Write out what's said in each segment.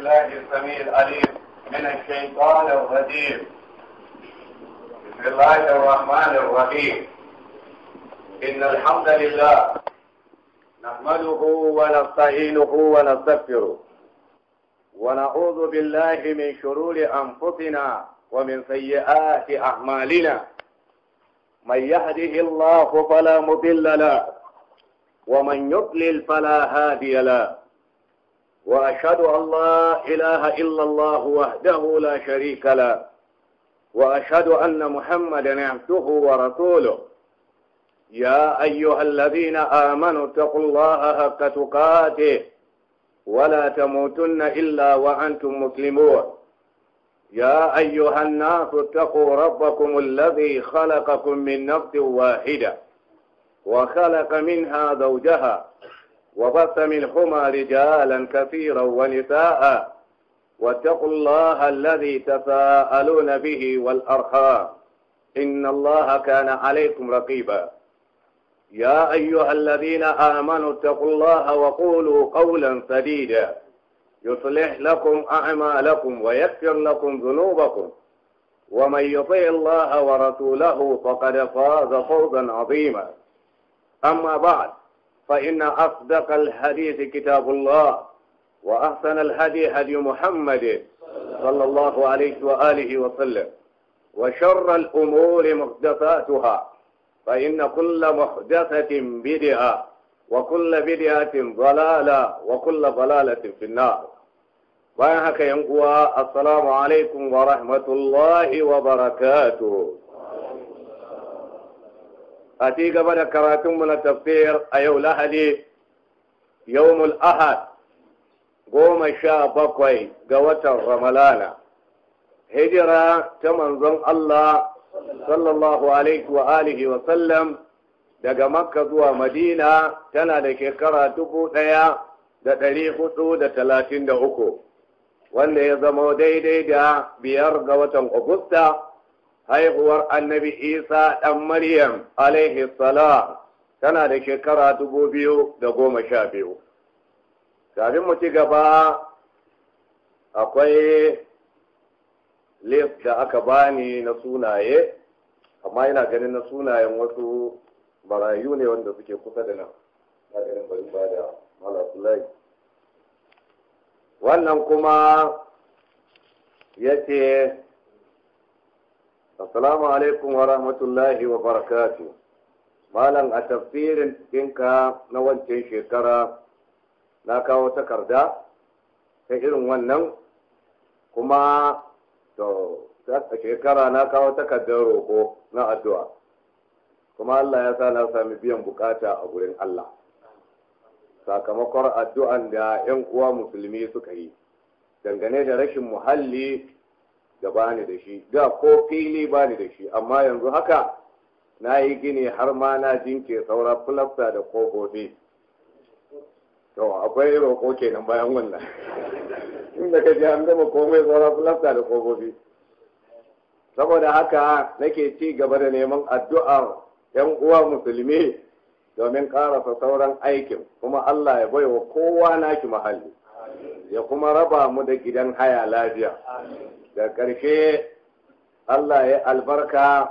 بالله السميع العليم من الشيطان الرجيم بسم الله الرحمن الرحيم إن الحمد لله نحمده ونستعينه ونستغفره ونعوذ بالله من شرور أنفسنا ومن سيئات أعمالنا من يهده الله فلا مضل له ومن يضلل فلا هادي له وأشهد أن لا إله إلا الله وحده لا شريك له وأشهد أن محمدا عبده ورسوله يا أيها الذين آمنوا اتقوا الله حق تقاته ولا تموتن إلا وأنتم مسلمون يا أيها الناس اتقوا ربكم الذي خلقكم من نفس واحدة وخلق منها زوجها وبث منهما رجالا كثيرا ونساء واتقوا الله الذي تساءلون به والأرحام إن الله كان عليكم رقيبا يا أيها الذين آمنوا اتقوا الله وقولوا قولا سديدا يصلح لكم أعمالكم ويغفر لكم ذنوبكم ومن يطع الله ورسوله فقد فاز فوزا عظيما أما بعد فإن أصدق الحديث كتاب الله وأحسن الهدي هدي محمد صلى الله عليه وآله وسلم وشر الأمور محدثاتها فإن كل محدثة بدعة وكل بدعة ضلالة وكل ضلالة في النار bayan haka yan uwa assalamu alaikum wa rahmatullahi wa barakatuh a ci gaba da karatunmu na tafsir a yau lahadi yawmul ahad goma sha bakwai ga watan ramalana hijira ta manzon Allah sallallahu alaihi wa alihi wa sallam daga makka zuwa madina tana da shekara dubu ɗaya da ɗari hudu da talatin da uku wanda ya zama daidai da biyar ga watan agusta haihuwar annabi isa ɗan maryam alaihi salam tana da shekara dubu biyu da goma sha biyu kafin mu ci gaba akwai list da aka bani na sunaye amma yana ganin na sunayen wasu barayu ne wanda suke kusa da nan na ganin bari ba da malasulai wannan kuma ya ce assalamu alaikum wa rahmatullahi wa barakatu malam a tafsirin ɗinka na wancan shekara na kawo takarda ta irin wannan kuma to a shekara na kawo takardar roƙo na addu'a kuma Allah ya sa na sami biyan bukata a gurin Allah sakamakon addu'an da ‘yan uwa musulmi suka yi dangane da rashin muhalli da bani da shi da ko fili bani da shi amma yanzu haka na yi gini har ma na jinke saura filasta da kofofi to akwai roƙo kenan bayan wannan inda ka ji an gama komai saura filasta da kofofi saboda haka nake ci gaba da neman addu'ar ‘yan uwa musulmi domin ƙarasa sauran aikin kuma Allah ya baiwa kowa naki mahalli ya kuma raba mu da gidan haya lafiya da ƙarshe Allah ya albarka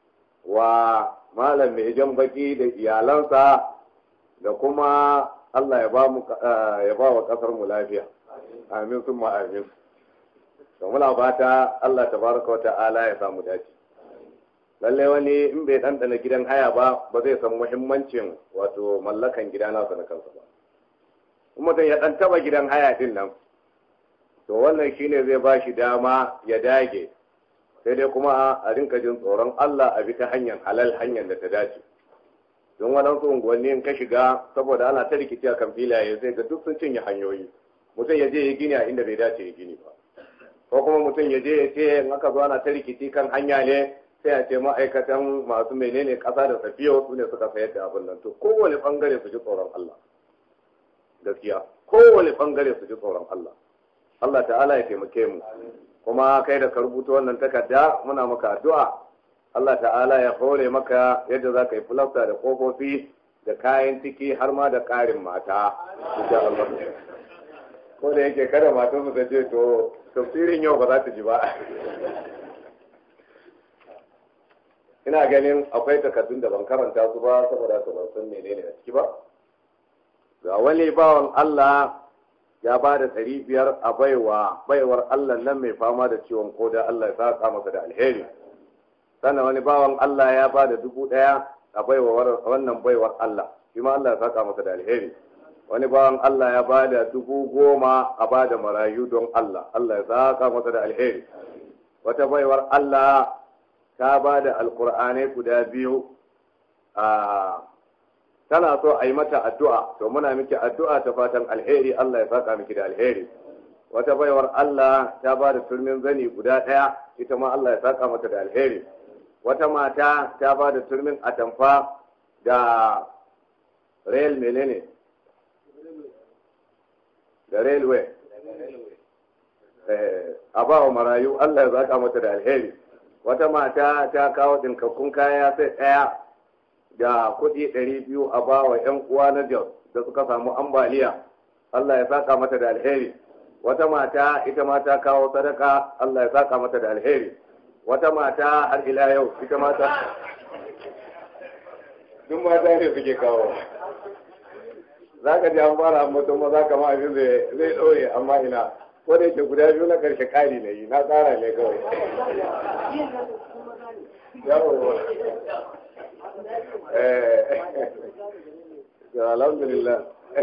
wa malam mai jan baki da iyalansa da kuma Allah ya ba wa ƙasar mu lafiya amin sun amin da muna fata Allah tabaraka wa ta'ala ya samu dace lalle wani in bai ɗanɗana gidan haya ba ba zai san muhimmancin wato mallakan gida nasa na kansa ba kuma mutum ya ɗan taɓa gidan haya din nan to wannan shine zai ba shi dama ya dage sai dai kuma a rinka jin tsoron Allah a bi ta hanyar halal hanyar da ta dace don waɗansu unguwanni in ka shiga saboda ana ta rikici a kan filaye sai ga duk sun cinye hanyoyi mutum ya je ya gini a inda bai dace ya gini ba ko kuma mutum ya je ya ce in aka zo ana ta rikici kan hanya ne sai a ce ma'aikatan masu menene ƙasa da safiyo su ne suka sayar da abin nan to kowane bangare su ji tsoron Allah gaskiya kowane bangare su ji tsoron Allah Allah ta'ala ya taimake mu kuma kai da ka rubuta wannan takarda muna maka addu'a Allah ta'ala ya hore maka yadda za ka yi fulafta da kofofi da kayan ciki har ma da ƙarin mata insha Allah ko da yake kada matan su ta ce to tafsirin yau ba za ta ji ba ina ganin akwai takardun da ban karanta su ba saboda su ban san menene a ciki ba ga wani bawan Allah ya ba da ɗari biyar a baiwa baiwar Allah nan mai fama da ciwon koda Allah ya saka masa da alheri sannan wani bawan Allah ya ba da dubu ɗaya a baiwa wannan baiwar Allah shi ma Allah ya saka masa da alheri wani bawan Allah ya ba da dubu goma a ba da marayu don Allah Allah ya saka masa da alheri wata baiwar Allah ta ba da alkur'anai guda biyu a tana so a yi mata addu'a to muna miki addu'a ta fatan alheri Allah ya saka miki da alheri wata baiwar Allah ta ba da turmin zani guda ɗaya ita ma Allah ya saka mata da alheri wata mata ta ba da turmin atamfa da rail menene da railway a ba wa marayu Allah ya saka mata da alheri wata mata ta kawo ɗinkakkun kaya sai ɗaya da kuɗi ɗari biyu a ba wa 'yan uwa na Jos da suka samu ambaliya Allah ya saka mata da alheri wata mata ita ma ta kawo sadaka Allah ya saka mata da alheri wata mata har ila yau ita mata duk mata ne suke kawo za ka ji an fara mutum maza kama abin zai ɗore amma ina ko da yake guda biyu na ƙarshe ƙari na yi na tsara ne kawai yawon alhamdulillah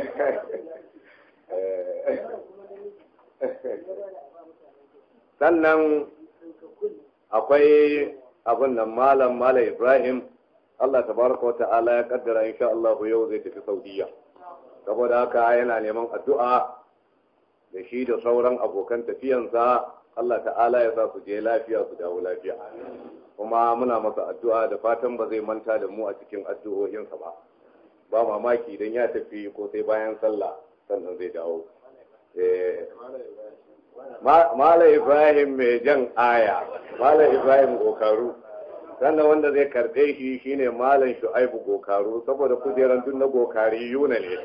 sannan akwai abin nan malam malam ibrahim allah tabaraka wa ta'ala ya kaddara insha Allah yau zai tafi saudiya saboda haka yana neman addu'a da shi da sauran abokan tafiyansa Allah ta'ala ya sa su je lafiya su dawo lafiya kuma muna masa addu'a da fatan ba zai manta da mu a cikin addu'o'insa ba ba mamaki idan ya tafi ko sai bayan sallah sannan zai dawo Mala Ibrahim mai jan aya Mala Ibrahim gokaru sannan wanda zai karɓe shi shine Malam Shu'aibu gokaru saboda kujeran duk na gokari yuna ne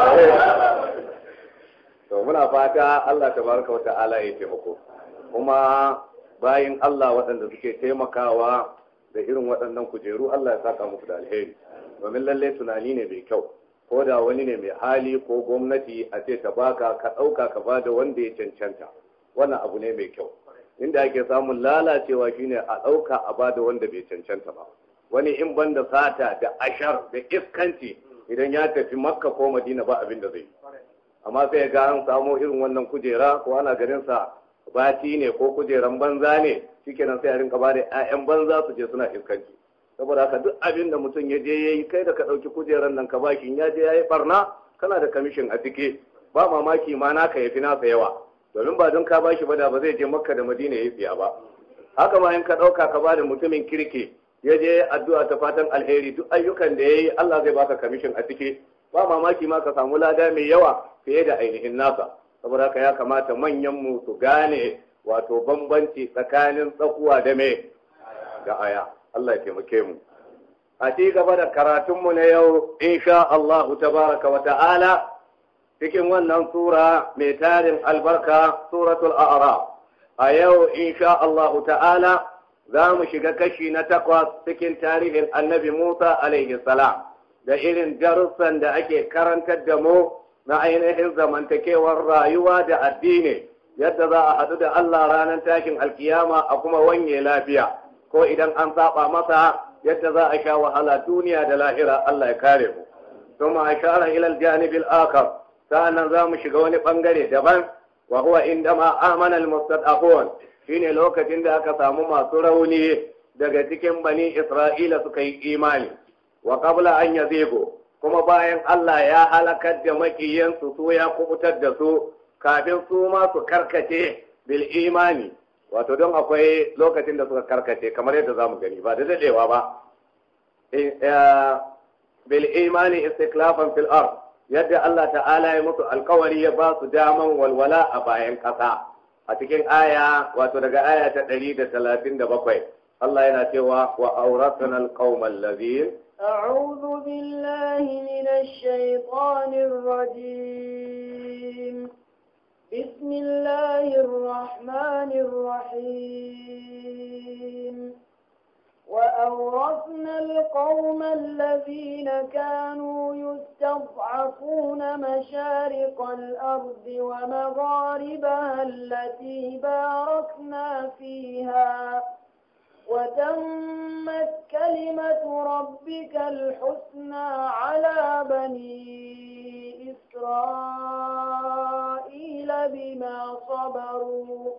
to muna fata Allah tabaraka wa ta'ala ya taimako kuma bayin Allah waɗanda suke taimakawa da irin waɗannan kujeru Allah ya saka muku da alheri domin lalle tunani ne mai kyau ko da wani ne mai hali ko gwamnati a ce ta baka ka ɗauka ka ba da wanda ya cancanta wannan abu ne mai kyau inda ake samun lalacewa shine a ɗauka a ba da wanda bai cancanta ba wani in banda sata da ashar da iskanci idan ya tafi makka ko madina ba abin da zai yi amma sai ga an samu irin wannan kujera ko ana ganin sa bati ne ko kujeran banza ne shikenan sai a rinka ba da ƴaƴan banza su je suna iskanci saboda haka duk abin da mutum ya je yayi kai da ka ɗauki kujeran nan ka bashi ya je yayi barna kana da kamishin a ciki ba mamaki ma naka yafi nasa yawa domin ba don ka bashi ba da ba zai je makka da madina ya tsiya ba haka ma in ka ɗauka ka ba da mutumin kirki ya je addu'a ta fatan alheri duk ayyukan da ya yi Allah zai baka kamishin a ciki ba mamaki ma ka samu lada mai yawa fiye da ainihin nasa saboda haka ya kamata manyanmu su gane wato bambanci tsakanin tsakuwa da me da aya Allah ya taimake mu a ci gaba da karatunmu na yau insha Allahu tabaraka wa ta'ala cikin wannan sura mai tarin albarka suratul a'raf a yau insha Allahu ta'ala za mu shiga kashi na takwas cikin tarihin annabi Musa alaihi salam da irin darussan da ake karantar da mu na ainihin zamantakewar rayuwa da addini yadda za a haɗu da Allah ranar tashin alkiyama a kuma wanye lafiya ko idan an saba masa yadda za a sha wahala duniya da lahira Allah ya kare mu ثم أشار إلى الجانب الآخر sa'annan za mu shiga wani bangare daban wa huwa indama amana almustad'afun shine lokacin da aka samu masu rauni daga cikin bani Isra'ila suka yi imani wa qabla an yazigo kuma bayan Allah ya halakar da makiyansu su ya kubutar da su kafin su ma su karkace bil imani wato don akwai lokacin da suka karkace kamar yadda zamu gani ba da dadewa ba bil imani istiklafan fil ard yadda Allah ta'ala ya musu alkawari ya ba su daman walwala a bayan ƙasa a cikin aya wato daga aya ta ɗari da talatin da bakwai Allah yana cewa wa auratana alqaumal ladhin أعوذ بالله من الشيطان الرجيم بسم الله الرحمن الرحيم وأورثنا القوم الذين كانوا يستضعفون مشارق الأرض ومغاربها التي باركنا فيها وتمت كلمة ربك الحسنى على بني إسرائيل بما صبروا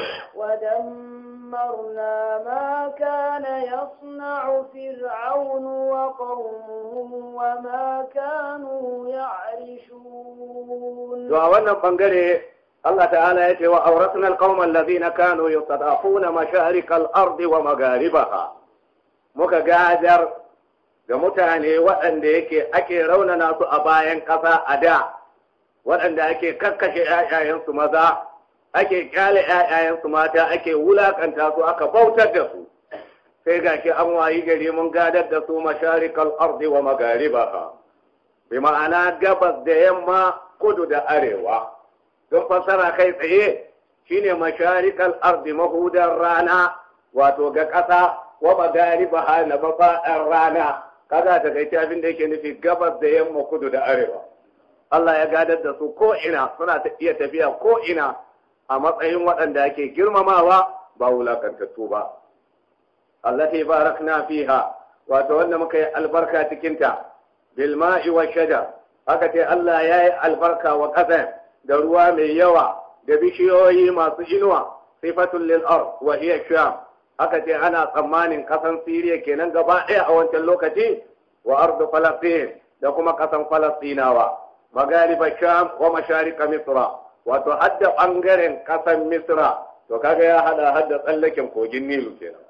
ودمرنا ما كان يصنع فرعون وقومه وما كانوا يعرشون wannan bangare Allah ta'ala ya ce wa auratna alqawma alladhina kanu yustad'afuna masharik al-ard wa magharibaha muka gadar ga mutane waɗanda yake ake raunana su a bayan ƙasa a da waɗanda ake kakkashe ƴaƴayensu maza ake kyale ƴaƴayensu mata ake wulakanta su aka bautar da su sai gashi an wayi gari mun gadar da su masharikal ardi wa magharibaha bi ma'ana gabas da yamma kudu da arewa don fassara kai tsaye shine masharikal ardi mahudar rana wato ga ƙasa wa magariba na mafaɗar rana kaga ta kai abin da yake nufi gabas da yamma kudu da arewa Allah ya gadar da su ko ina suna ta iya tafiya ko ina a matsayin waɗanda ake girmamawa ba wulakantattu ba allati barakna fiha wato wanda muka yi albarka cikinta bil ma'i wa shajar aka ce Allah ya yi albarka wa ƙasa da ruwa mai yawa da bishiyoyi masu inuwa sifatul lil ard wa hiya sham aka ce ana tsammanin kasan Siriya kenan gaba ɗaya a wancan lokaci wa ardu falastin da kuma kasan falastinawa magariba sham wa masharika misra wato hadda bangaren kasan misra to kaga ya hada hadda tsallaken kogin nilu kenan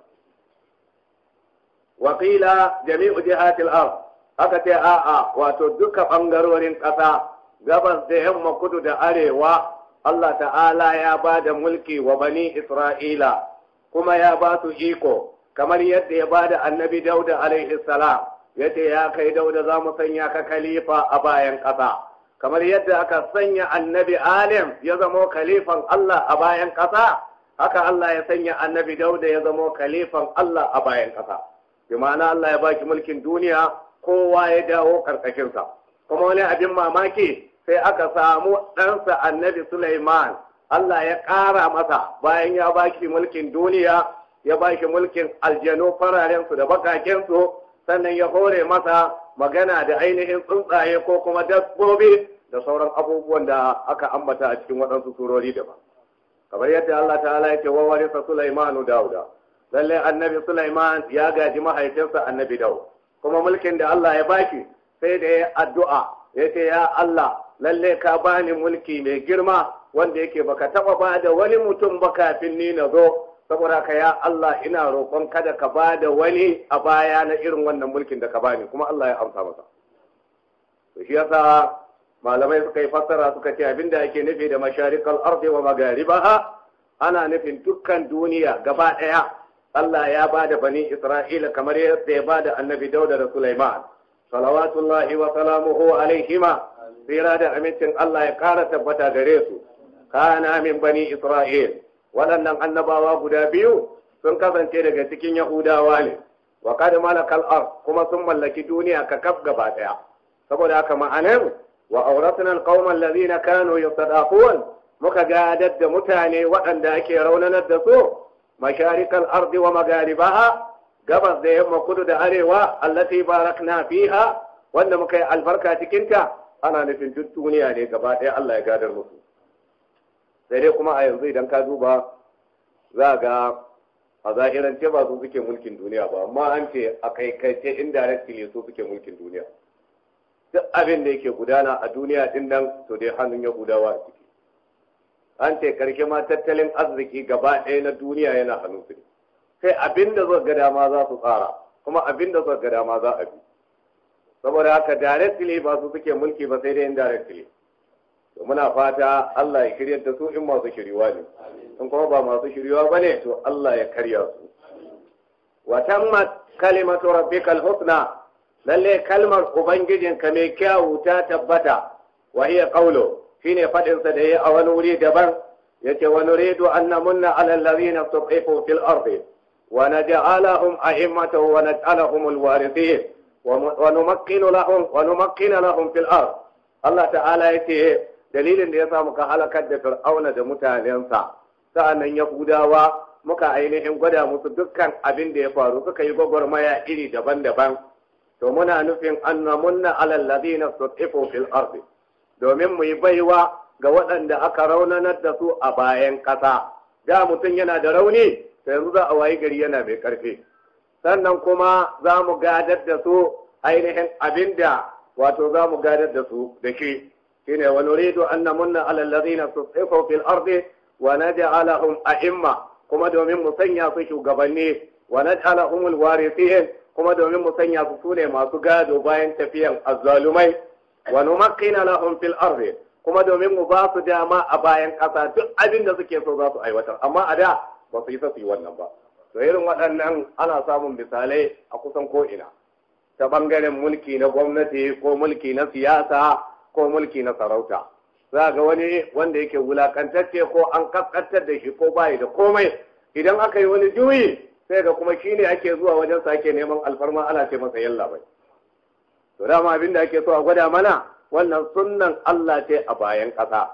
wa qila jami'u jihatil ard aka ce a'a wato duka bangarorin kasa gabas da yamma kudu da arewa Allah ta'ala ya ba da mulki wa bani Isra'ila kuma ya ba su iko kamar yadda ya ba da annabi Dauda alaihi salam ya ce ya kai Dauda za mu sanya ka khalifa a bayan ƙasa kamar yadda aka sanya annabi Alim ya zamo khalifan Allah a bayan ƙasa haka Allah ya sanya annabi Dauda ya zamo khalifan Allah a bayan ƙasa bi ma'ana Allah ya baki mulkin duniya kowa ya dawo ƙarƙashinsa kuma wani abin mamaki sai aka samu ɗansa annabi Sulaiman Allah ya ƙara masa bayan ya ba shi mulkin duniya ya ba shi mulkin aljanu fararensu da bakakensu sannan ya hore masa magana da ainihin tsuntsaye ko kuma dabbobi da sauran abubuwan da aka ambata a cikin waɗansu surori daban kamar yadda Allah ta'ala ya ce wa warisa Sulaimanu Dauda lalle annabi Sulaiman ya gaji mahaifinsa annabi Daud kuma mulkin da Allah ya bashi sai da ya addu'a ya ce ya Allah lalle ka bani mulki mai girma wanda yake baka taba ba da wani mutum ba kafin ni na zo saboda ka ya Allah ina roƙon kada ka ba da wani a baya na irin wannan mulkin da ka bani kuma Allah ya amsa masa to shi yasa malamai suka yi fassara suka ce abinda ake nufi da masharikal ardi wa magaribaha ana nufin dukkan duniya gaba ɗaya Allah ya ba da bani Isra'ila kamar yadda ya ba da annabi Dauda da Sulaiman salawatullahi wa salamuhu alaihima tsira da amincin Allah ya ƙara tabbata gare su kana min bani Isra'il waɗannan annabawa guda biyu sun kasance daga cikin Yahudawa ne wa kad malakal ard kuma sun mallaki duniya ka kaf gaba ɗaya saboda haka ma'anar wa auratna alqawma alladhina kanu yastadafun muka gadar da mutane waɗanda ake raunanar da su masharikal ardi wa magaribaha gabas da yamma kudu da arewa allati barakna fiha wanda muka yi albarka cikinta ana nufin duk duniya ne gaba ɗaya Allah ya gadar musu sai dai kuma a yanzu idan ka duba za ga a zahirance ba su suke mulkin duniya ba amma an ce a kaikaice indirectly su suke mulkin duniya duk abin da yake gudana a duniya din nan to dai hannun yahudawa a ciki an ce karshe ma tattalin arziki gaba ɗaya na duniya yana hannun su ne sai abin da zuwa ga dama za su tsara kuma abin da zuwa ga dama za a bi saboda haka directly ba su suke mulki ba sai dai indirectly to muna fata Allah ya shiryar da su in masu shiriwa ne in kuma ba masu shiriwa bane to Allah ya karya su wa tammat kalimatu rabbikal husna lalle kalmar ubangijinka mai kyawu ta tabbata wa hiya qawlu shine faɗinsa da ya a wani wuri daban yace wa nuridu an namunna ala allazina tuqifu fil ardi wa naj'alahum a'immatan wa naj'alahum alwarithin wa numakkinu lahum wa numakkina lahum fil ard Allah ta'ala yace dalilin da yasa muka halakar da fir'auna da mutanensa sa'annan yahudawa muka ainihin gwada musu dukkan abin da ya faru suka yi gwagwarmaya iri daban-daban to muna nufin an namunna ala allazina tuqifu fil ardi domin mu yi baiwa ga waɗanda aka raunanar da su a bayan ƙasa da mutum yana da rauni sai yanzu za a wayi gari yana mai ƙarfi sannan kuma za mu gadar da su ainihin abinda wato za mu gadar da su da shi shine wa nuridu an namunna ala allazina tusifu fil ardi wa naj'alahum a'imma kuma domin mu sanya su shugabanni wa naj'alahum alwarithin kuma domin mu sanya su sune masu gado bayan tafiyan azzalumai wa numakkina lahum fil ardi kuma domin mu ba su dama a bayan ƙasa duk abin da suke so za su aiwatar amma a da ba su yi sa su yi wannan ba to irin waɗannan ana samun misalai a kusan ko'ina ta ɓangaren mulki na gwamnati ko mulki na siyasa ko mulki na sarauta za ga wani wanda yake wulakantacce ko an kaskantar da shi ko bayi da komai idan aka yi wani juyi sai ga kuma shi ne ake zuwa wajen sake neman alfarma ana ce masa yalla bai to dama abin da ake so a gwada mana wannan sunnan Allah ce a bayan ƙasa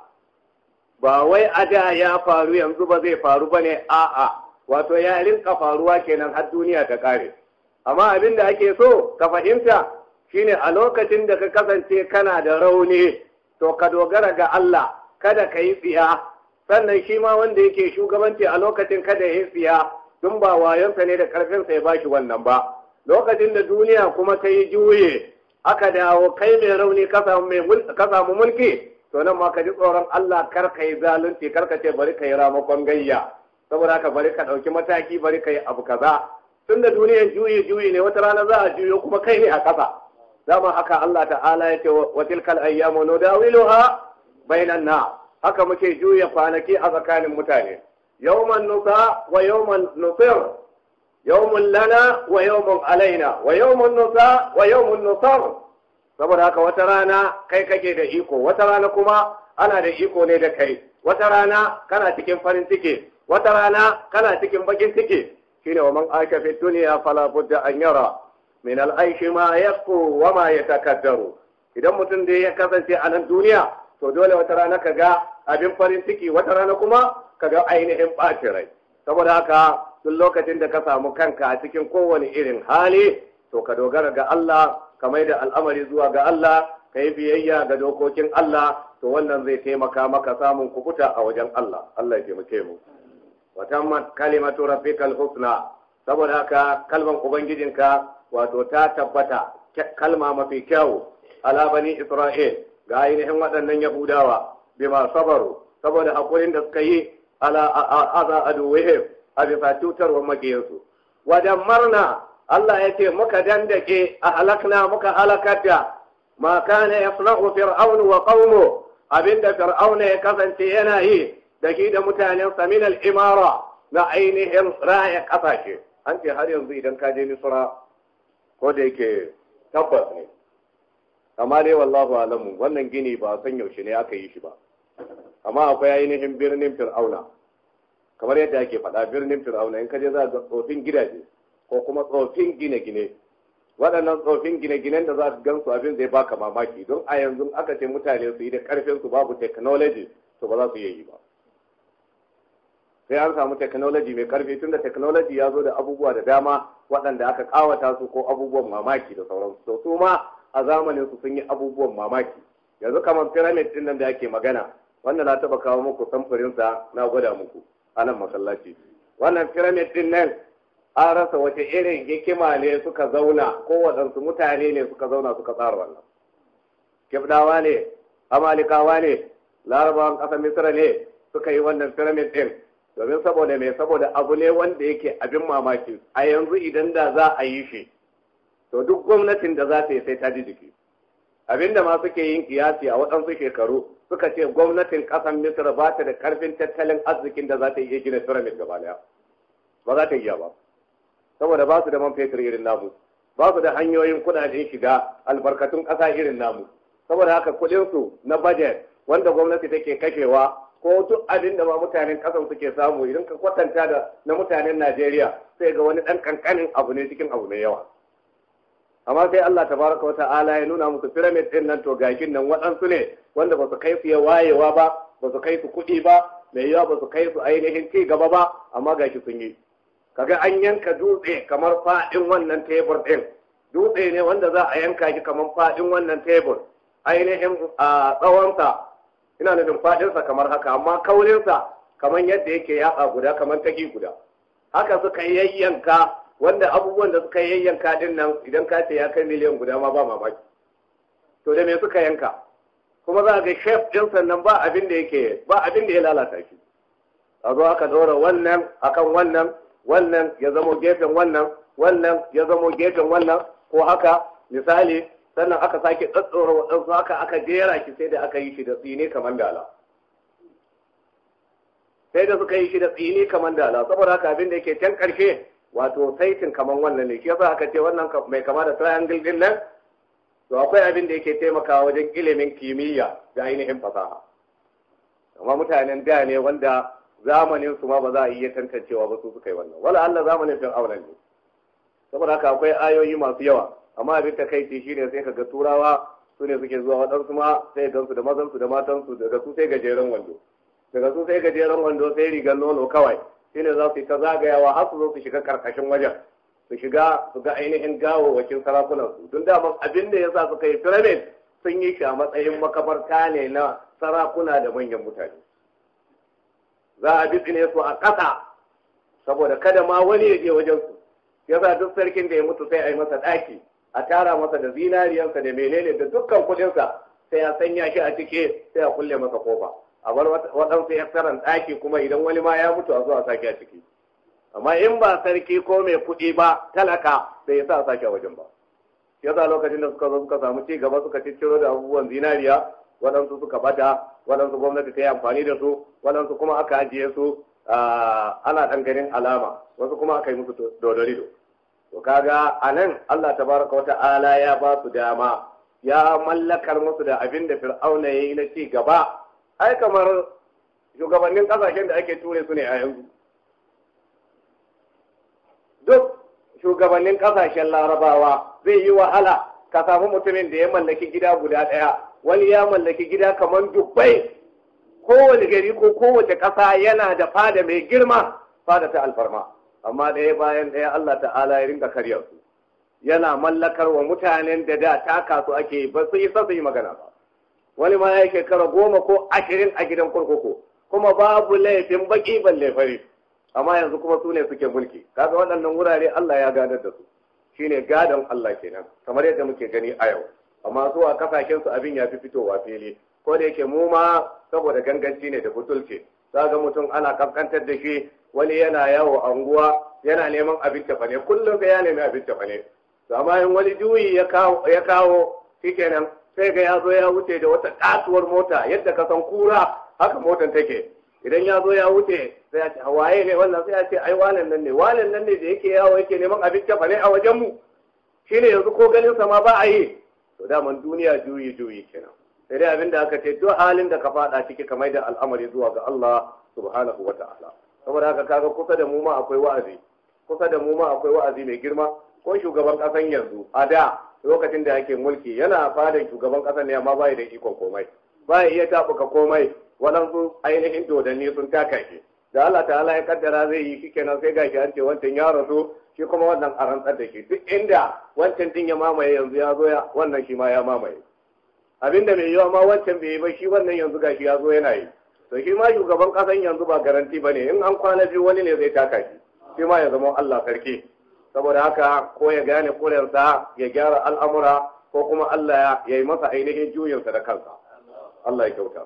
ba wai a da ya faru yanzu ba zai faru ba ne a'a wato ya rinka faruwa kenan har duniya ta ƙare amma abin da ake so ka fahimta shine a lokacin da ka kasance kana da rauni to ka dogara ga Allah kada ka yi tsiya sannan shi ma wanda yake shugabanci a lokacin kada ya yi tsiya tun ba wayonsa ne da karfinsa ya bashi wannan ba lokacin da duniya kuma ta yi juye aka dawo kai mai rauni ka samu mulki to nan ma ka ji tsoron Allah kar ka yi zalunci kar ka ce bari ka yi ramakon gayya saboda haka bari ka ɗauki mataki bari ka yi abu kaza tun da duniyar juyi juyi ne wata rana za a juyo kuma kai ne a ƙasa dama haka Allah ta'ala ya ce wa tilkal ayyamu nudawiluha bainan na haka muke juya kwanaki a tsakanin mutane yawman nusa wa yawman nusir yawmun lana wa yawmun alaina wa yawmun nusa wa yawmun nusar saboda haka wata rana kai kake da iko wata rana kuma ana da iko ne da kai wata rana kana cikin farin ciki wata rana kana cikin bakin ciki shine wa man aisha fi dunya fala budda an yara min al-aishi ma yaqu wa ma yatakaddaru idan mutum da ya kasance a nan duniya to dole wata rana ka ga abin farin ciki wata rana kuma ka ga ainihin ɓacin rai saboda haka duk lokacin da ka samu kanka a cikin kowane irin hali to ka dogara ga Allah ka mai da al'amari zuwa ga Allah ka yi biyayya ga dokokin Allah to wannan zai taimaka maka samun kukuta a wajen Allah Allah ya taimake mu wa tammat kalimatu rabbikal husna saboda haka kalman ubangijinka wato ta tabbata kalma mafi kyau ala bani isra'il ga ainihin waɗannan yahudawa bima sabaru saboda hakurin da suka yi ala aza aduwihim a bisa cutarwar makiyarsu wajen marna Allah ya ce muka dandake a halakna muka halakar da ma kana yasna'u fir'aunu wa qaumu abinda fir'auna ya kasance yana yi da shi da mutanen saminal imara na ainihin raya kasashe an ce har yanzu idan ka je misra ko da yake tabbas ne amma dai wallahu alamu wannan gini ba san yaushe ne aka yi shi ba amma akwai ainihin birnin fir'auna kamar yadda ake faɗa birnin fir'auna in ka je za ga tsofin gidaje ko kuma tsofin gine-gine waɗannan tsofin gine-ginen da za ka gan su abin zai baka mamaki don a yanzu aka ce mutane su yi da ƙarfin su babu technology to ba za su iya yi ba sai an samu technology mai ƙarfi tun da technology ya zo da abubuwa da dama waɗanda aka ƙawata su ko abubuwan mamaki da sauransu to su ma a zamanin su sun yi abubuwan mamaki yanzu kamar pyramid din nan da ake magana wannan na taba kawo muku samfurin sa na gwada muku a nan masallaci wannan pyramid din nan an rasa wace irin hikima ne suka zauna ko waɗansu mutane ne suka zauna suka tsara wannan kibdawa ne amalikawa ne larabawan ƙasar misra ne suka yi wannan pyramid din domin saboda me saboda abu ne wanda yake abin mamaki a yanzu idan da za a yi shi to duk gwamnatin da za ta yi sai ta ji jiki abinda ma suke yin kiyasi a waɗansu shekaru suka ce gwamnatin ƙasar misra ba ta da ƙarfin tattalin arzikin da za ta iya gina pyramid gaba daya ba za ta iya ba saboda ba su da man fetur irin namu ba su da hanyoyin kudaden shiga albarkatun ƙasa irin namu saboda haka kuɗinsu na budget wanda gwamnati take kashewa ko duk abin da ma mutanen ƙasar suke samu idan ka kwatanta da na mutanen Najeriya sai ga wani ɗan ƙanƙanin abu ne cikin abu mai yawa amma sai Allah tabaraka wa ta'ala ya nuna musu pyramid din nan to gashin nan waɗansu ne wanda ba su kai su ya wayewa ba ba su kai su kuɗi ba mai yawa ba su kai su ainihin ci gaba ba amma gashi sun yi kaga an yanka dutse kamar faɗin wannan tebur ɗin dutse ne wanda za a yanka shi kamar faɗin wannan tebur ainihin a tsawonsa ina nufin faɗinsa kamar haka amma kaurinsa kamar yadda yake yaƙa guda kamar taki guda haka suka yayyanka wanda abubuwan da suka yayyanka din nan idan ka ce ya kai miliyan guda ma ba mamaki to da me suka yanka kuma za a ga chef din sannan ba abin da yake ba abin da ya lalata shi a zo aka dora wannan akan wannan wannan ya zamo gefen wannan wannan ya zamo gefen wannan ko haka misali sannan aka sake tsatsora waɗansu haka aka jera shi sai da aka yi shi da tsini kamar dala sai da suka yi shi da tsini kamar dala saboda haka abin da yake can ƙarshe wato saitin kamar wannan ne shi yasa aka ce wannan mai kama da triangle din nan to akwai abin da yake taimakawa wajen ilimin kimiyya da ainihin fasaha amma mutanen da ne wanda zamanin su ma ba za a iya tantancewa ba su suka yi wannan wala Allah zamanin fin auren ne saboda haka akwai ayoyi masu yawa amma abin ta kai shine sai kaga turawa su ne suke zuwa waɗansu ma sai gansu da mazansu da matansu daga su sai gajeren wando daga su sai gajeren wando sai rigar nono kawai shine za su yi ta zagayawa har su zo su shiga karkashin wajen su shiga su ga ainihin gawawwakin sarakunan su tun daman abin da yasa suka yi pyramid sun yi shi a matsayin makabarta ne na sarakuna da manyan mutane za a bitsine su a ƙasa saboda kada ma wani ya je wajen su yasa duk sarkin da ya mutu sai a yi masa ɗaki a tara masa da zinariyarsa da menene da dukkan kuɗinsa sai a sanya shi a cike sai a kulle masa kofa a bar waɗansu ya tsaron ɗaki kuma idan wani ma ya mutu a zo a sake a ciki amma in ba sarki ko mai kuɗi ba talaka sai ya sa a sake a wajen ba yasa lokacin da suka zo suka samu ci gaba suka cicciro da abubuwan zinariya waɗansu suka bata waɗansu gwamnati ta yi amfani da su waɗansu kuma aka ajiye su ana ɗan ganin alama wasu kuma aka yi musu dodorido to kaga a nan Allah tabaraka wa ta'ala ya ba su dama ya mallakar musu da abin da fir'auna ya yi na ci gaba ai kamar shugabannin kasashen da ake ture su ne a yanzu duk shugabannin kasashen larabawa zai yi wahala ka samu mutumin da ya mallaki gida guda ɗaya wani ya mallaki gida kamar dubbai kowane gari ko kowace ƙasa yana da fada mai girma fada ta alfarma amma ɗaya bayan ɗaya Allah ta'ala ya rinka karya su yana mallakar wa mutanen da da taka su ake ba su yi su yi magana ba wani ma ya shekara goma ko ashirin a gidan kurkuku kuma babu laifin baki balle fari amma yanzu kuma su ne suke mulki kaga waɗannan wurare Allah ya gadar da su shine gadon Allah kenan kamar yadda muke gani a yau amma su a kasashen su abin ya fi fitowa fili ko da yake mu ma saboda ganganci ne da butulce ga mutum ana kaskantar da shi wani yana yawo a unguwa yana neman abin tafane kullum sai ya nemi abin tafane to amma in wani juyi ya kawo ya kawo shikenan sai ga ya zo ya wuce da wata katuwar mota yadda ka san kura haka motan take idan ya zo ya wuce sai ya ce waye ne wannan sai ya ce ai wanan nan ne wanan nan ne da yake yawo yake neman abin tafane a wajen mu shine yanzu ko ganin sa ma ba a yi to daman duniya juyi juyi kenan sai dai abin da aka ce duk halin da ka fada ciki ka mai da al'amari zuwa ga Allah subhanahu wa ta'ala saboda haka kaga kusa da mu ma akwai wa'azi kusa da mu ma akwai wa'azi mai girma ko shugaban kasan yanzu a da lokacin da yake mulki yana fadan shugaban kasan ne amma bai da ikon komai bai iya tabuka komai waɗansu ainihin dodanni sun taka shi da Allah ta'ala ya kaddara zai yi shi kenan sai gashi an ce wancan ya rasu shi kuma wannan a rantsar da shi duk inda wancan din ya mamaye yanzu ya zo ya wannan shi ma ya mamaye abinda mai yiwa ma wancan bai yi ba shi wannan yanzu gashi ya zo yana yi to shi ma shugaban kasan yanzu ba garanti ba ne in an kwana biyu wani ne zai taka shi shi ma ya zama Allah sarki saboda haka ko ya gane kurarsa ya gyara al'amura ko kuma Allah ya yi masa ainihin juyinsa da kansa Allah ya kyauta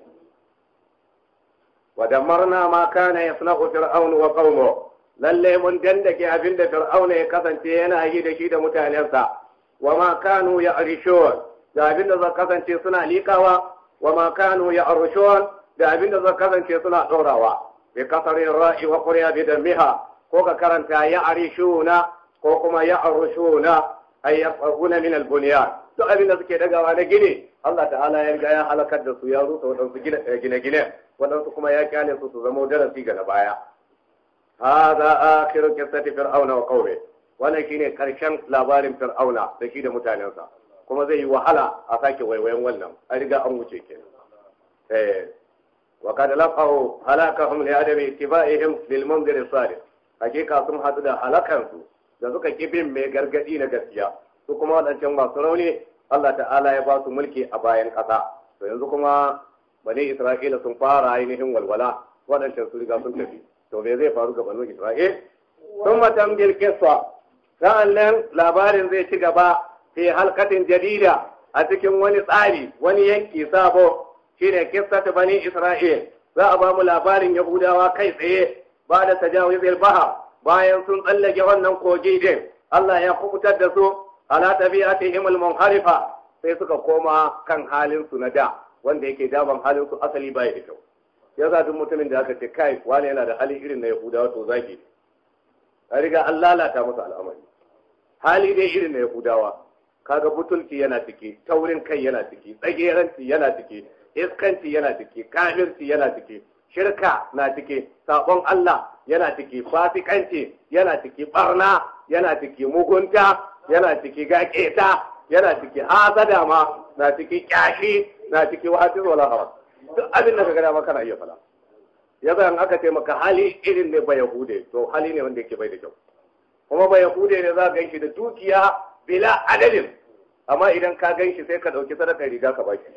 wa damarna ma kana yasna'u fir'aun wa qaumu lalle mun dandake abinda fir'auna ya kasance yana yi da shi da mutanensa wa ma kanu ya arishun da abinda zai kasance suna likawa wa ma kanu ya arishun da abinda zai kasance suna ɗorawa bi kasarin ra'i wa qurya bi damiha ko ka karanta ya arishuna ko kuma ya arushuna ay yafquna min al-bunyan duk abin da suke dagawa na gine Allah ta'ala ya riga ya halakar da su ya rusa waɗansu gine-gine waɗansu kuma ya kyale su su zama darasi ga na baya hadha akhiru qissati fir'auna wa qawmi wannan shine karshen labarin fir'auna da shi da mutanensa kuma zai yi wahala a sake waiwayen wannan an riga an wuce kenan eh wa kad laqahu halakahum li adami ittiba'ihim lil munzir salih hakika sun hadu da halakansu da suka kibin mai gargadi na gaskiya su kuma wadancan masu rauni Allah ta'ala ya ba su mulki a bayan ƙasa to yanzu kuma bani Isra'ila sun fara ainihin walwala wadancan su riga sun tafi to me zai faru ga bani Isra'il sun matan bil kissa sa'an nan labarin zai ci gaba fi halkatin jadida a cikin wani tsari wani yanki sabo shine kissatu bani Isra'il za a ba mu labarin Yahudawa kai tsaye ba da tajawizil baha bayan sun tsallake wannan kogi din Allah ya kubutar da su ala tabi'atihim al-munharifa sai suka koma kan halin su na da wanda yake daban halin su asali bai da kyau yasa duk mutumin da aka ce kai wani yana da hali irin na Yahudawa to zaki a riga an lalata masa al'amari hali dai irin na Yahudawa kaga butulci yana ciki taurin kai yana ciki tsageranci yana ciki iskanci yana ciki kafirci yana ciki shirka na ciki sabon Allah yana ciki fasikanci yana ciki barna yana ciki mugunta yana ciki gaƙeta yana ciki hasada ma na ciki kyashi na ciki wahati wala haram duk abin da ka gada maka na iya fala yasa in aka ce maka hali irin ne ba yahude to hali ne wanda yake bai da kyau kuma ba yahude ne za ka ganshi da dukiya bila adadin amma idan ka ganshi sai ka ɗauki sadakar riga ka baki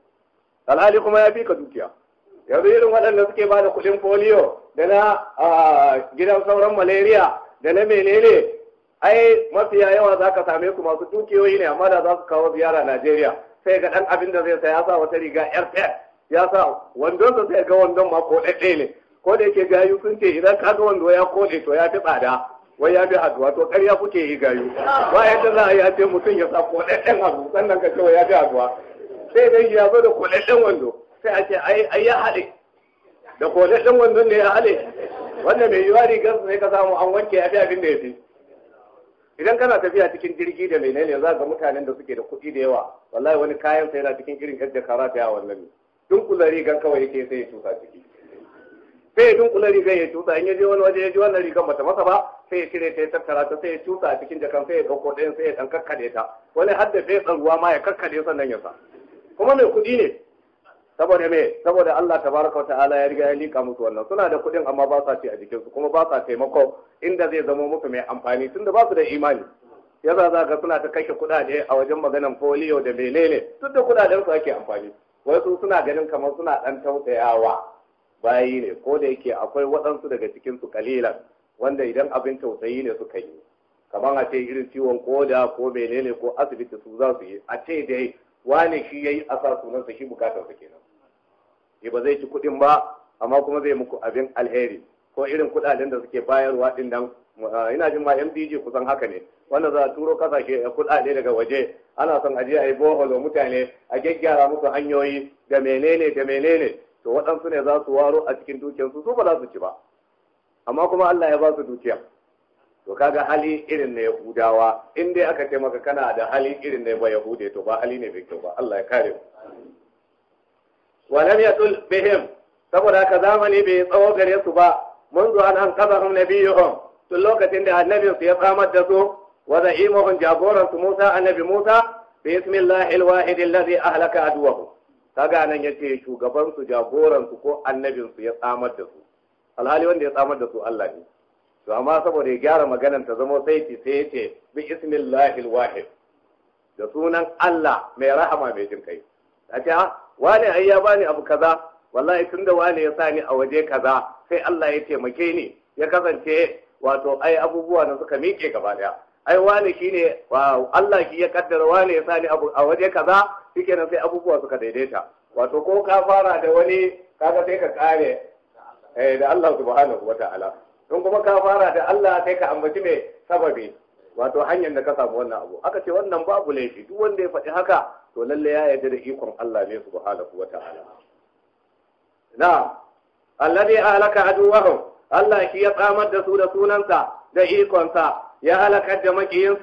alhali kuma ya fi ka dukiya yanzu irin waɗanda suke ba da kuɗin foliyo da na gidan sauran malaria da na menene ai mafiya yawa za ka same su masu dukiyoyi ne amma da za su kawo ziyara Najeriya sai ga ɗan abin da zai sa ya sa wata riga yar ya sa wandonsa sai ga wandon ma ko ɗaɗɗe ne ko da yake gayu sun ce idan ka ga wando ya koɗe to ya fi tsada wai ya fi haduwa to ƙarya kuke yi gayu ba yadda za a yi a ce mutum ya sa koɗaɗɗen abu sannan ka ce ya fi haduwa sai dai ya zo da koɗaɗɗen wando sai a ce ai ya haɗe da koɗaɗɗen wandon ne ya haɗe wanda mai yiwa rigar sai ka samu an wanke ya fi abin da ya fi idan kana tafiya cikin jirgi da menene za ga mutanen da suke da kuɗi da yawa wallahi wani kayan sa yana cikin irin yadda kara ta yawan nan dunkula rigar kawai yake sai ya tusa ciki sai ya dunkula rigar ya tusa in ya je wani waje ya ji wannan rigar bata masa ba sai ya cire ta ya tattara ta sai ya tusa a cikin jakan sai ya ɗauko ɗayan sai ya ɗan kakkade ta wani har da fetsan ruwa ma ya kakkade sannan ya sa kuma mai kuɗi ne saboda me saboda Allah tabaraka wa ta'ala ya riga ya lika musu wannan suna da kuɗin amma ba sa ci a jikinsu kuma ba sa taimako inda zai zama musu mai amfani tunda ba su da imani yasa za ga suna ta kashe kuɗaɗe a wajen maganan polio da menene duk da kuɗaɗen su ake amfani wasu suna ganin kamar suna ɗan tausayawa bayi ne ko da yake akwai waɗansu daga cikin su kalilan wanda idan abin tausayi ne suka yi kamar a ce irin ciwon koda ko menene ko asibiti su za su yi a ce dai wane shi yayi a sa sunansa shi bukatar sa kenan ya ba zai ci kuɗin ba amma kuma zai muku abin alheri ko irin kuɗaɗen da suke bayarwa ɗin nan ina jin ma MDG kusan haka ne wanda za a turo kasashe kuɗaɗe daga waje ana son aje a yi boholo mutane a gyaggyara musu hanyoyi da menene da menene to waɗansu ne za su waro a cikin dukiyarsu su ba za su ci ba amma kuma Allah ya ba su dukiya to kaga hali irin na Yahudawa in dai aka ce maka kana da hali irin na Yahude to ba hali ne bai kyau ba Allah ya kare mu ولم يطل بهم saboda haka zamani bai tsawo gare su ba منذ an an kazahum nabiyuhum tun lokacin da annabin su ya samar da su wa za'imuhum jagoran su Musa annabi Musa bi ismillahi alwahid alladhi ahlaka aduwahu kaga nan yace shugaban su jagoran su ko annabin su ya samar da su alhali wanda ya samar da su Allah ne to amma saboda ya gyara maganar ta zama saiti sai yace bi ismillahi alwahid da sunan Allah mai rahama mai jin kai a ce wane ai ya bani abu kaza wallahi tunda wane ya sani a waje kaza sai Allah ya taimake ni ya kasance wato ai abubuwa da suka miƙe gaba daya ai wane shine Allah shi ya kaddara wane ya sani abu a waje kaza shikenan sai abubuwa suka daidaita wato ko ka fara da wani kaga sai ka kare eh da Allah subhanahu wataala in kuma ka fara da Allah sai ka ambaci mai sababi wato hanyar da ka samu wannan abu aka ce wannan babu laifi duk wanda ya faɗi haka to lalle ya yarda da ikon Allah ne subhanahu wa ta'ala na alladhi ahlaka aduwahum Allah shi ya tsamar da su da sunansa da ikonsa ya halakar da makiyinsu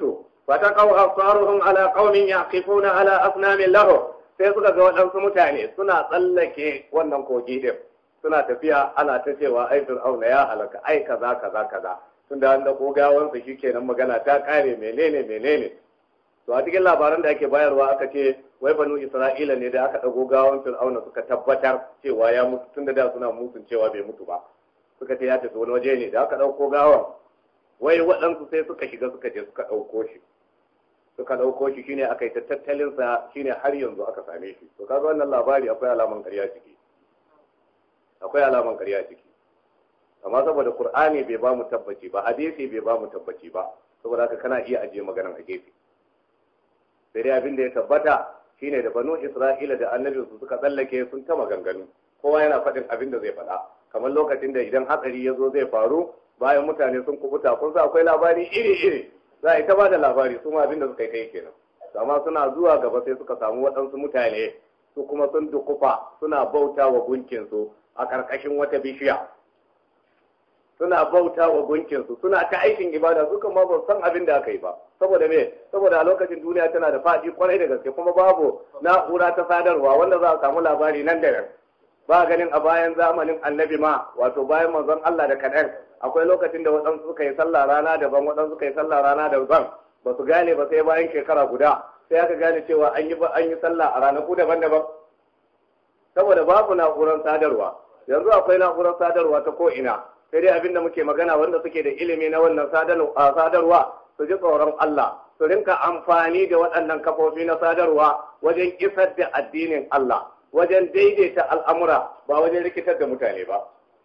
fataqaw absaruhum ala qaumin yaqifuna ala asnamin lahu sai suka ga waɗansu mutane suna tsallake wannan kogi din suna tafiya ana ta cewa ai fir'auna ya halaka ai kaza kaza kaza tunda an da kogawansa shikenan magana ta kare menene menene to a cikin labaran da ake bayarwa aka ce wai banu isra'ila ne da aka ɗago gawan fir'auna suka tabbatar cewa ya mutu tunda da suna musun cewa bai mutu ba suka ce ya tafi wani waje ne da aka ɗauko gawan wai waɗansu sai suka shiga suka je suka ɗauko shi suka ɗauko shi shine aka yi ta tattalin sa shine har yanzu aka same shi to kaga wannan labari akwai alaman ƙarya ciki akwai alaman ƙarya ciki amma saboda qur'ani bai ba mu tabbaci ba hadisi bai ba mu tabbaci ba saboda haka kana iya ajiye maganar a gefe sai dai abin da ya tabbata shine da banu isra'ila da annabin su suka tsallake sun ta maganganu kowa yana faɗin abin da zai faɗa kamar lokacin da idan hatsari ya zo zai faru bayan mutane sun kubuta kun sa akwai labari iri iri za a yi ta ba da labari su ma abin da suka yi kai kenan amma suna zuwa gaba sai suka samu waɗansu mutane su kuma sun dukufa suna bauta wa gunkinsu a ƙarƙashin wata bishiya suna bauta wa gunkinsu suna ta aikin ibada su kuma ba san abin da aka yi ba saboda me saboda a lokacin duniya tana da faɗi kwarai da gaske kuma babu na'ura ta sadarwa wanda za a samu labari nan da nan ba ganin a bayan zamanin annabi ma wato bayan manzon Allah da kaɗan akwai lokacin da waɗansu suka yi sallah rana daban waɗansu suka yi sallah rana daban ba su gane ba sai bayan shekara guda sai aka gane cewa an yi an yi sallah a ranaku daban-daban saboda babu na'urar sadarwa yanzu akwai na'urar sadarwa ta ko ina sai dai abin da muke magana wanda suke da ilimi na wannan sadarwa su ji tsoron Allah su rinka amfani da waɗannan kafofi na sadarwa wajen isar da addinin Allah wajen daidaita al'amura ba wajen rikitar da mutane ba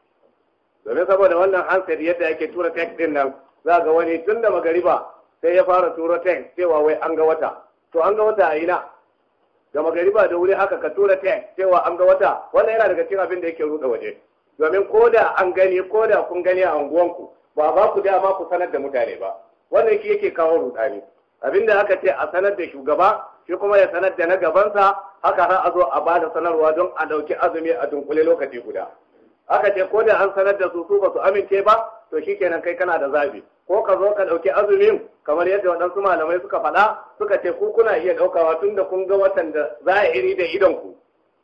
domin saboda wannan handset yadda yake tura text din nan za ga wani tun da magariba sai ya fara tura text cewa wai an ga wata to an ga wata a ina da magariba da wuri haka ka tura text cewa an ga wata wannan yana daga cikin abin da yake ruɗa waje domin ko da an gani ko da kun gani a unguwanku ba ba ku dama ku sanar da mutane ba wannan shi yake kawo rudani abinda aka ce a sanar da shugaba shi kuma ya sanar da na gabansa haka har a zo a bada sanarwa don a dauki azumi a dunkule lokaci guda aka ce ko da an sanar da su su ba su amince ba to shikenan kai kana da zabi ko ka zo ka dauki azumin kamar yadda waɗansu malamai suka faɗa suka ce ku kuna iya ɗaukawa tun da kun ga watan da zahiri da idonku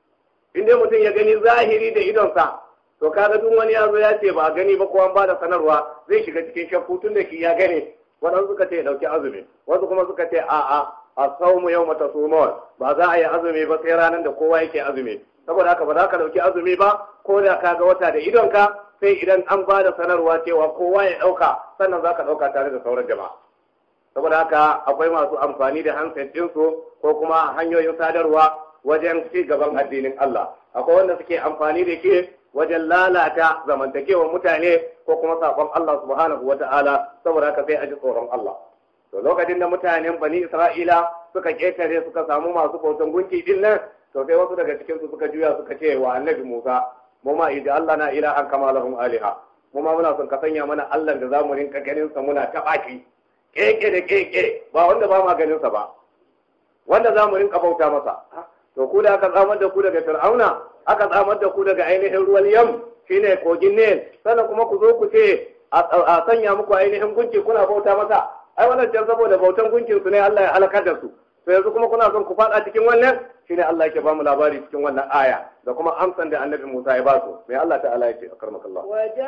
in dai mutum ya gani zahiri da idonsa to kaga duk wani ya zo ya ce ba a gani ba ko an bada sanarwa zai shiga cikin shakku tun da shi ya gani waɗansu suka ce ɗauki azumi wasu kuma suka ce a'a a saumu yau mata sumawar ba za a yi azumi ba sai ranar da kowa yake azumi saboda haka ba za ka ɗauki azumi ba ko da ka ga wata da idonka sai idan an ba da sanarwa cewa kowa ya ɗauka sannan za ka ɗauka tare da sauran jama'a saboda haka akwai masu amfani da handset ɗinsu ko kuma hanyoyin sadarwa wajen ci gaban addinin Allah akwai wanda suke amfani da ke wajen lalata zamantakewar mutane ko kuma sakon Allah subhanahu wa ta'ala saboda haka sai a ji tsoron Allah to lokacin da mutanen bani Isra'ila suka ketare suka samu masu bautan gunki din nan to sai wasu daga cikin su suka juya suka ce wa annabi Musa mu ma idan Allah na ilahan kama lahum aliha mu ma muna son ka sanya mana Allah da zamu rinka ganin sa muna tabaki keke da keke ba wanda ba ma ganin sa ba wanda zamu rinka bauta masa to ku da aka tsamar da ku daga fir'auna aka tsamar da ku daga ainihin ruwan yam shine kogin nil sannan kuma ku zo ku ce a sanya muku ainihin gunki kuna bauta masa ai wannan can saboda bautan gunkin su ne Allah ya halakar da su to yanzu kuma kuna son ku fada cikin wannan shine Allah yake ba mu labari cikin wannan aya da kuma amsan da annabi Musa ya ba su mai Allah ta'ala ya ce akarmakallah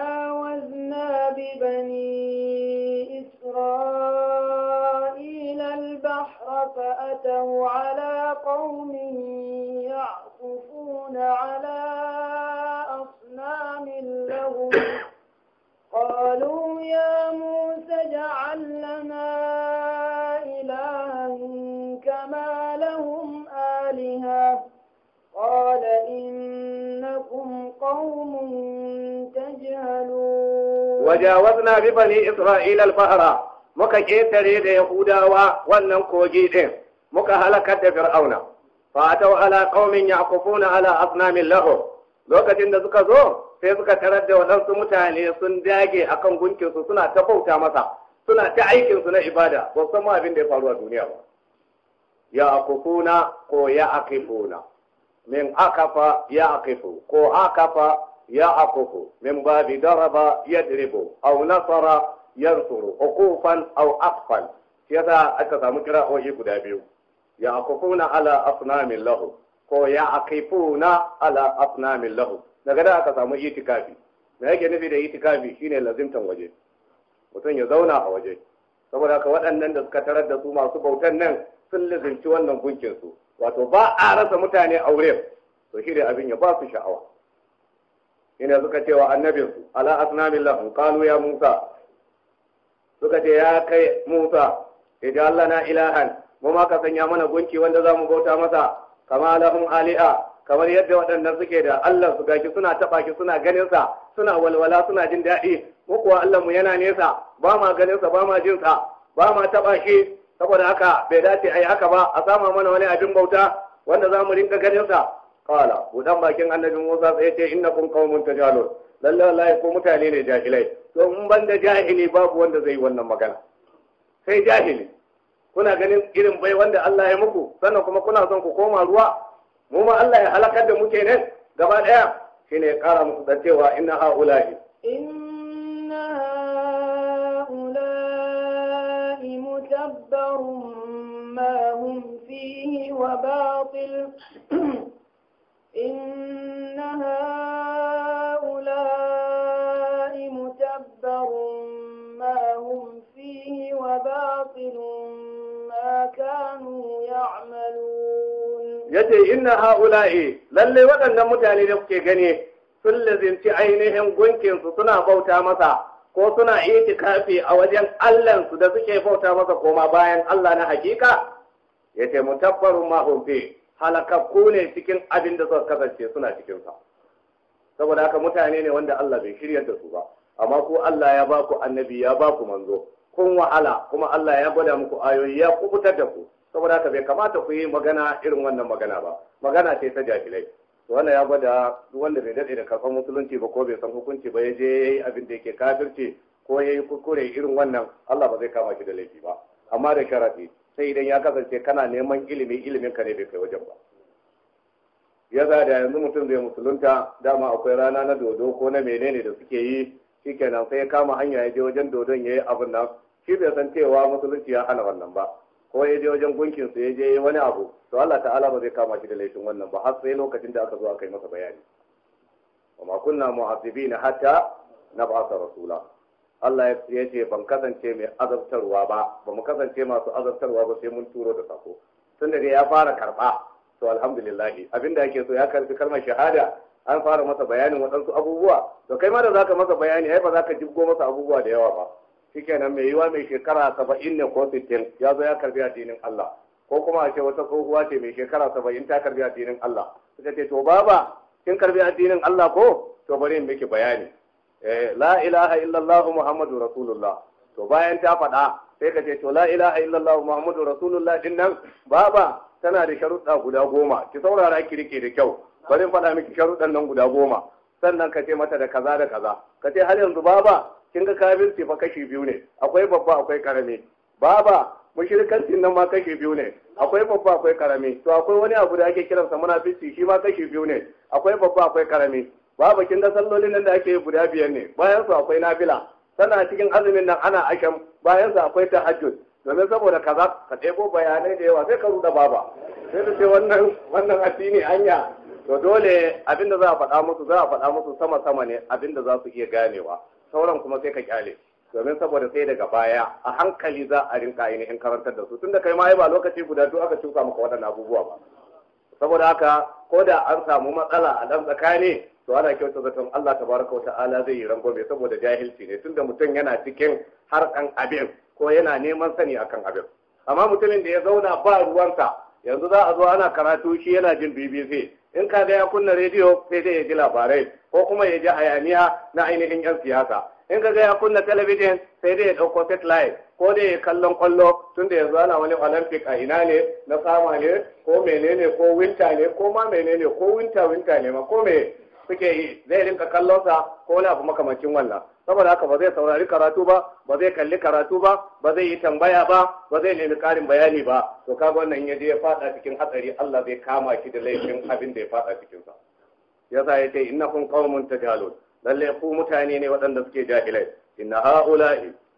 وجاوزنا ببني إسرائيل البحر فأتوا على قوم يعكفون على أصنام لهم قالوا يا موسى اجعل لنا إلها كما لهم آلهة قال إنكم قوم تجهلون وجاوزنا ببني إسرائيل البحر muka ƙetare da Yahudawa wannan kogi ɗin muka halakar da Fir'auna fa atau ala qaumin yaqufuna ala asnamin lahu lokacin da suka zo sai suka tarar da waɗansu mutane sun dage akan gunkin su suna ta bauta masa suna ta aikin su na ibada ba san ma abin da ya faru a duniya ba ya akufuna ko ya akifuna min akafa ya akifu ko akafa ya akufu min babi daraba yadribu aw nasara yansuru uqufan aw atfan shi yasa aka samu kira'o'i guda biyu ya akufuna ala asnamin lahu ko ya akifuna ala asnamin lahu daga da aka samu itikafi me yake nufi da itikafi shine lazimtan waje mutum ya zauna a waje saboda haka waɗannan da suka tarar da su masu bautan nan sun lazimci wannan gunkin su wato ba a rasa mutane a wurin to shi da abin ya ba su sha'awa ina suka ce wa annabinsu ala asnamin lahu qalu ya musa suka ce ya kai musa idan Allah na ilahan mu ma ka sanya mana gunki wanda za mu bauta masa kama lahum ali'a kamar yadda waɗannan suke da Allah su gashi suna taɓa shi suna ganin sa suna walwala suna jin daɗi mu kuwa Allah mu yana nesa ba ma ganin sa ba ma jin sa ba ma taɓa shi saboda haka bai dace ai haka ba a sama mana wani abin bauta wanda za mu rinka ganin sa qala budan bakin annabi Musa sai ce innakum qaumun tajalun lalle wallahi ko mutane ne jahilai to in ban da jahili babu wanda zai yi wannan magana sai jahili kuna ganin irin bai wanda Allah ya muku sannan kuma kuna son ku koma ruwa mu ma Allah ya halakar da muke nan gaba daya shine ya kara musu da cewa inna haulahi إن هؤلاء متبر ما هم فيه وباطل إن هؤلاء متبر ما هم فيه وباطل ما كانوا يعملون yace inna haula'i lalle waɗannan mutane da kuke gani sun lazimci ainihin gunkinsu suna bauta masa ko suna itikafi a wajen Allahnsu da suke bauta masa koma bayan Allah na hakika yace mutabbarun ma hum fi halakakku ne cikin abin da suka kasance suna cikin sa saboda haka mutane ne wanda Allah bai shirya da su ba amma ku Allah ya ba ku annabi ya ba ku manzo kun wahala kuma Allah ya gwada muku ayoyi ya kubutar da ku saboda haka bai kamata ku yi magana irin wannan magana ba magana ce ta jahilai to wannan ya gwada duk wanda bai dade da karfan musulunci ba ko bai san hukunci ba ya je yayi abin da yake kafirci ko yayi kuskure irin wannan Allah ba zai kama shi da laifi ba amma da sharadi sai idan ya kasance kana neman ilimi ilimin ka ne bai kai wajen ba ya za da yanzu mutum zai musulunta dama akwai rana na dodo ko na menene da suke yi shikenan sai ya kama hanya ya je wajen dodon ya yi abin nan shi bai san cewa musulunci ya hana wannan ba ko ya je wajen gunkin su ya je wani abu to Allah ta'ala ba zai kama shi da laifin wannan ba har sai lokacin da aka zo aka yi masa bayani wa ma kunna mu'azzibina hatta nab'atha rasula Allah ya ce ban kasance mai azabtarwa ba ba mu kasance masu azabtarwa ba sai mun turo da sako tunda dai ya fara karba to alhamdulillah abinda yake so ya karbi kalmar shahada an fara masa bayanin waɗansu abubuwa to kai ma da zaka masa bayani ai ba za ka jibgo masa abubuwa da yawa ba shikenan mai yiwa mai shekara saba'in ne ko sittin ya zo ya karbi addinin Allah ko kuma a ce wata tsohuwa ce mai shekara saba'in ta karbi addinin Allah suka ce to baba kin karbi addinin Allah ko to bari in miki bayani eh la ilaha illallah muhammadu rasulullah to bayan ta faɗa sai ka ce to la ilaha illallah muhammadu rasulullah din nan baba tana da sharuɗa guda goma ki saurara ki rike da kyau bari in faɗa miki sharuɗan nan guda goma sannan ka ce mata da kaza da kaza ka ce har yanzu baba kin ga kafirci fa kashi biyu ne akwai babba akwai karami baba mushrikancin nan ma kashi biyu ne akwai babba akwai karami to akwai wani abu da ake kiransa munafici shi ma kashi biyu ne akwai babba akwai karami baba kin ga sallolin nan da ake guda biyar ne bayan su akwai nafila sana cikin azumin nan ana asham bayan su akwai tahajjud domin saboda kaza ka ɗebo bayanai da yawa sai ka ruda baba sai ta ce wannan wannan addini anya to dole abinda za a faɗa musu za a faɗa musu sama sama ne abinda za su iya ganewa sauran kuma sai ka kyale domin saboda sai daga baya a hankali za a rinka ainihin karantar da su tunda kai ma ba lokaci guda duk aka shuka maka waɗannan abubuwa ba saboda haka ko da an samu matsala a ɗan tsakani to ana kyauta zaton Allah tabaraka wa ta'ala zai yi rangwame saboda jahilci ne tunda mutum yana cikin harkan abin ko yana neman sani akan abin amma mutumin da ya zauna ba ruwansa yanzu za a zo ana karatu shi yana jin BBC in ka ga ya kunna rediyo sai dai ya ji labarai ko kuma ya ji hayaniya na ainihin yan siyasa in ka ga ya kunna talabijin sai dai ya ɗauko satellite ko dai ya kallon kwallo tun da yanzu ana wani olympic a ina ne na sama ne ko menene ko winter ne ko ma menene ko winter winter ne ma ko me suke yi zai rinka kallon sa ko wani abu makamancin wannan saboda haka ba zai saurari karatu ba ba zai kalli karatu ba ba zai yi tambaya ba ba zai nemi karin bayani ba to kaga wannan ya je ya fada cikin hatsari Allah zai kama shi da laifin abin da ya fada cikin sa yasa ya ce innakum qaumun tajalun lalle ku mutane ne waɗanda suke jahilai inna haula'i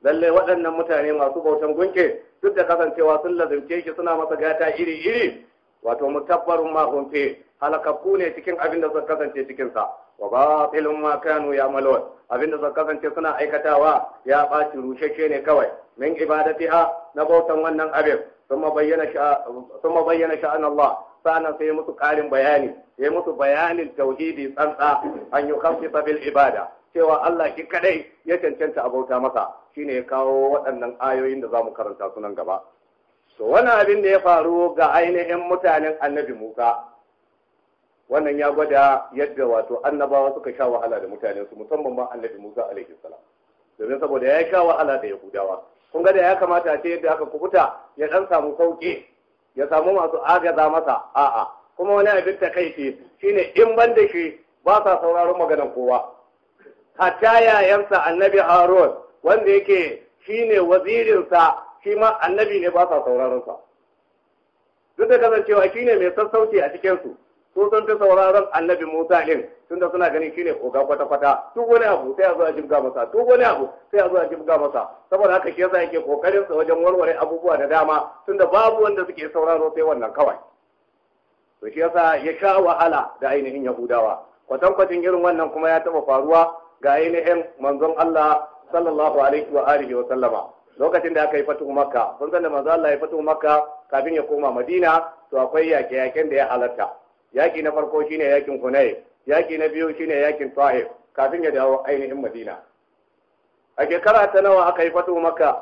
lalle waɗannan mutane masu bautan gunke duk da kasancewa sun lazimce shi suna masa gata iri iri wato mutabbarun ma hum fi halakakku ne cikin abin da suka kasance cikin sa wa batilun ma kanu ya'malun abin da suka kasance suna aikatawa ya ɓaci rushashe ne kawai min ibadatiha na bautan wannan abin ثم بين شاء ثم بين شأن الله sa'annan sai ya musu ƙarin bayani ya musu bayanin tauhidi tsantsa an yi kamfita bil ibada cewa Allah shi kadai ya cancanta a bauta masa shine ya kawo waɗannan ayoyin da za mu karanta su nan gaba to wannan abin da ya faru ga ainihin mutanen annabi Musa wannan ya gwada yadda wato annabawa suka sha wahala da mutanen su musamman ma annabi Musa alaihi salam domin saboda ya sha wahala da Yahudawa kun ga da ya kamata a ce yadda aka kubuta ya dan samu sauki ya samu masu agaza masa a'a kuma wani abin ta kai ce shine in ban da shi ba sa sauraron maganar kowa hatta yayansa annabi harun wanda yake shine wazirinsa shi ma annabi ne ba sa sauraron sa duk da kasancewa shine mai sassauci a cikin su su sun fi sauraron annabi musa din tunda suna ganin shine oga kwata kwata duk wani abu sai a zo a jibga masa duk wani abu sai a zo a jibga masa saboda haka shi yasa yake kokarin sa wajen warware abubuwa da dama tunda babu wanda suke sauraro sai wannan kawai to shi yasa ya sha wahala da ainihin yahudawa kwatankwacin irin wannan kuma ya taba faruwa ga ainihin manzon Allah sallallahu alaihi wa alihi wa sallama lokacin da aka yi fatuhu makka kun san da manzon Allah ya fatuhu makka kafin ya koma madina to akwai yaƙe-yaƙen da ya halatta yaƙi na farko shine yaƙin hunay yaƙi na biyu shine yaƙin ta'if kafin ya dawo ainihin madina a shekara ta nawa aka yi fatuhu makka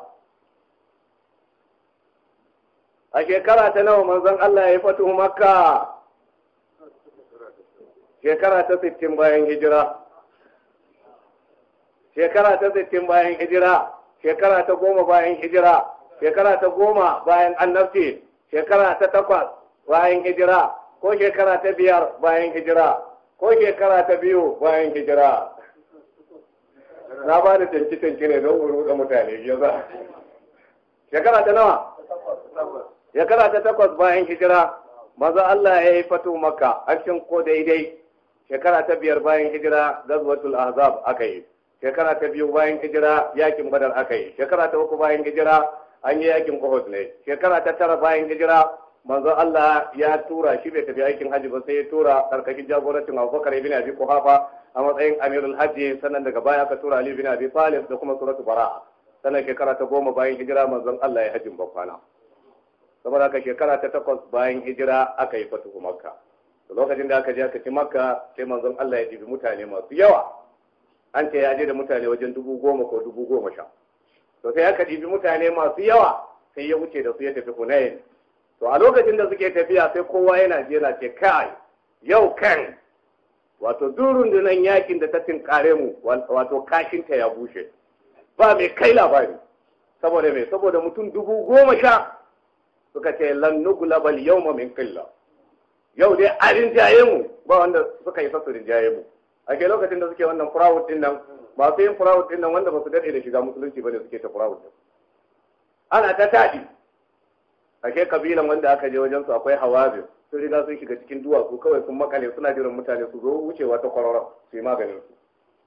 a shekara ta nawa manzon Allah ya yi fatuhu makka shekara ta sittin bayan hijira shekara ta sittin bayan hijira shekara ta goma bayan hijira shekara ta goma bayan annabci shekara ta takwas bayan hijira ko shekara ta biyar bayan hijira ko shekara ta biyu bayan hijira na ba da tanki-tanki ne don wuri da mutane ya za shekara ta nawa shekara ta takwas bayan hijira maza Allah ya yi fatu maka akshin ko daidai shekara ta biyar bayan hijira gazwatul ahzab aka yi shekara ta biyu bayan hijira yakin badar aka yi shekara ta uku bayan hijira an yi yakin uhud ne shekara ta tara bayan hijira manzo Allah ya tura shi bai tafi aikin hajji ba sai ya tura karkashin jagorancin Abubakar ibn Abi Quhafa a matsayin amirul hajji sannan daga baya aka tura Ali ibn Abi Talib da kuma suratu Bara'a sannan shekara ta goma bayan hijira manzon Allah ya hajjin bakwana saboda haka shekara ta takwas bayan hijira aka yi fatuhu Makka lokacin da aka je aka ci Makka sai manzon Allah ya ɗibi mutane masu yawa an ce ya je da mutane wajen dubu goma ko dubu goma sha to sai aka ɗibi mutane masu yawa sai ya wuce da su ya tafi Hunayn to a lokacin da suke tafiya sai kowa yana je yana ce kai yau kan wato duk rundunar yakin da ta tinkare mu wato kashinta ya bushe ba mai kai labari saboda mai saboda mutum dubu goma sha suka ce lan nuglabal yawma min qilla yau dai a rinjaye mu ba wanda suka yi su rinjaye mu a ke lokacin da suke wannan furawut din nan masu yin furawut din nan wanda ba su daɗe da shiga musulunci bane suke ta furawut din ana ta taɗi a ke kabilan wanda aka je wajen su akwai hawazin sun riga sun shiga cikin duwatsu kawai sun makale suna jiran mutane su zo wucewa ta kwararon su yi maganin su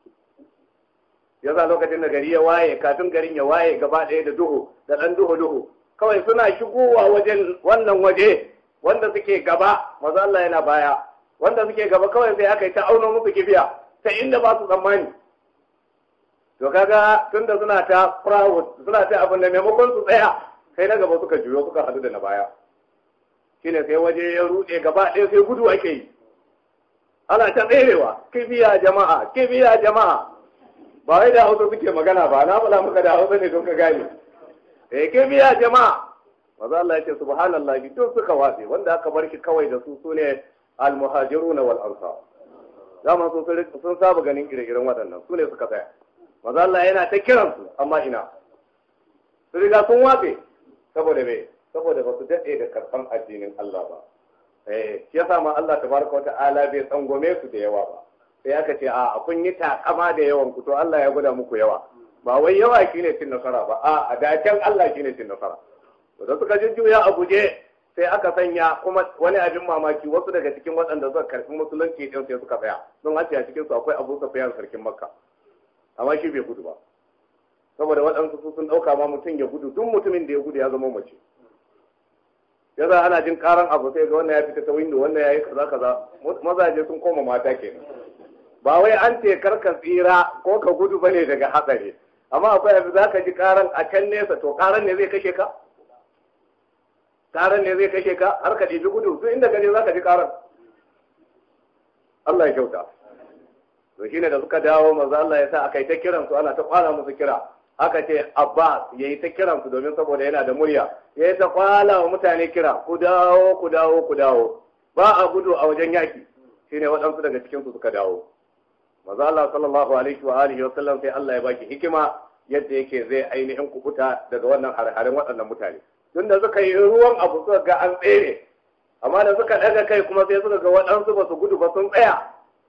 yasa lokacin da gari ya waye kafin garin ya waye gaba ɗaya da duhu da ɗan duhu duhu kawai suna shigowa wajen wannan waje wanda suke gaba maza Allah yana baya wanda suke gaba kawai sai aka yi ta auno musu kifiya ta inda ba su tsammani to kaga tunda suna ta proud suna ta abin da maimakon su tsaya sai na gaba suka juyo suka hadu da na baya shine sai waje ya rude gaba ɗaya sai gudu ake yi ana ta tserewa kibiya jama'a kibiya jama'a ba wai da hausa suke magana ba na faɗa muka da hausa ne don ka gane eh kibiya jama'a maza Allah ya ce subhanallah duk suka watse wanda aka bar shi kawai da su sune al-muhajiruna wal ansar zaman su sun saba ganin ire-iren waɗannan su ne suka tsaya maza Allah yana ta kiransu amma ina su riga sun watse saboda me saboda ba su daɗe da karɓan addinin Allah ba eh shi yasa ma Allah tabaraka wata'ala bai tsangwame su da yawa ba sai aka ce a kun yi takama da yawan ku to Allah ya gwada muku yawa ba wai yawa shine cin nasara ba a a dacen Allah shine cin nasara to da suka jujjuya a guje sai aka sanya kuma wani abin mamaki wasu daga cikin waɗanda suka karɓi musulunci din sai suka tsaya don a cikin su akwai Abu Sufyan sarkin Makka amma shi bai gudu ba saboda waɗansu su sun ɗauka ma mutum ya gudu duk mutumin da ya gudu ya zama mace ya za ana jin karan abu sai ga wannan ya fita ta windo wannan ya yi kaza kaza mazaje sun koma mata kenan ba wai an ce karka tsira ko ka gudu bane daga hatsari amma akwai abu za ka ji karan a can nesa to karan ne zai kashe ka karan ne zai kashe ka har ka ɗibi gudu duk inda gaje za ka ji karan Allah ya kyauta to shine da suka dawo manzo Allah ya sa aka yi ta kiran su ana ta kwana musu kira aka ce Abbas ya yi ta kiran su domin saboda yana da murya ya yi ta kwala wa mutane kira ku dawo ku dawo ku dawo ba a gudu a wajen yaki shine waɗansu daga cikin su suka dawo manzo Allah sallallahu alaihi wa alihi wa sallam sai Allah ya baki hikima yadda yake zai ainihin kubuta daga wannan harharin waɗannan mutane tun da suka yi ruwan abu suka ga an tsere amma da suka ɗaga kai kuma sai suka ga waɗansu ba su gudu ba sun tsaya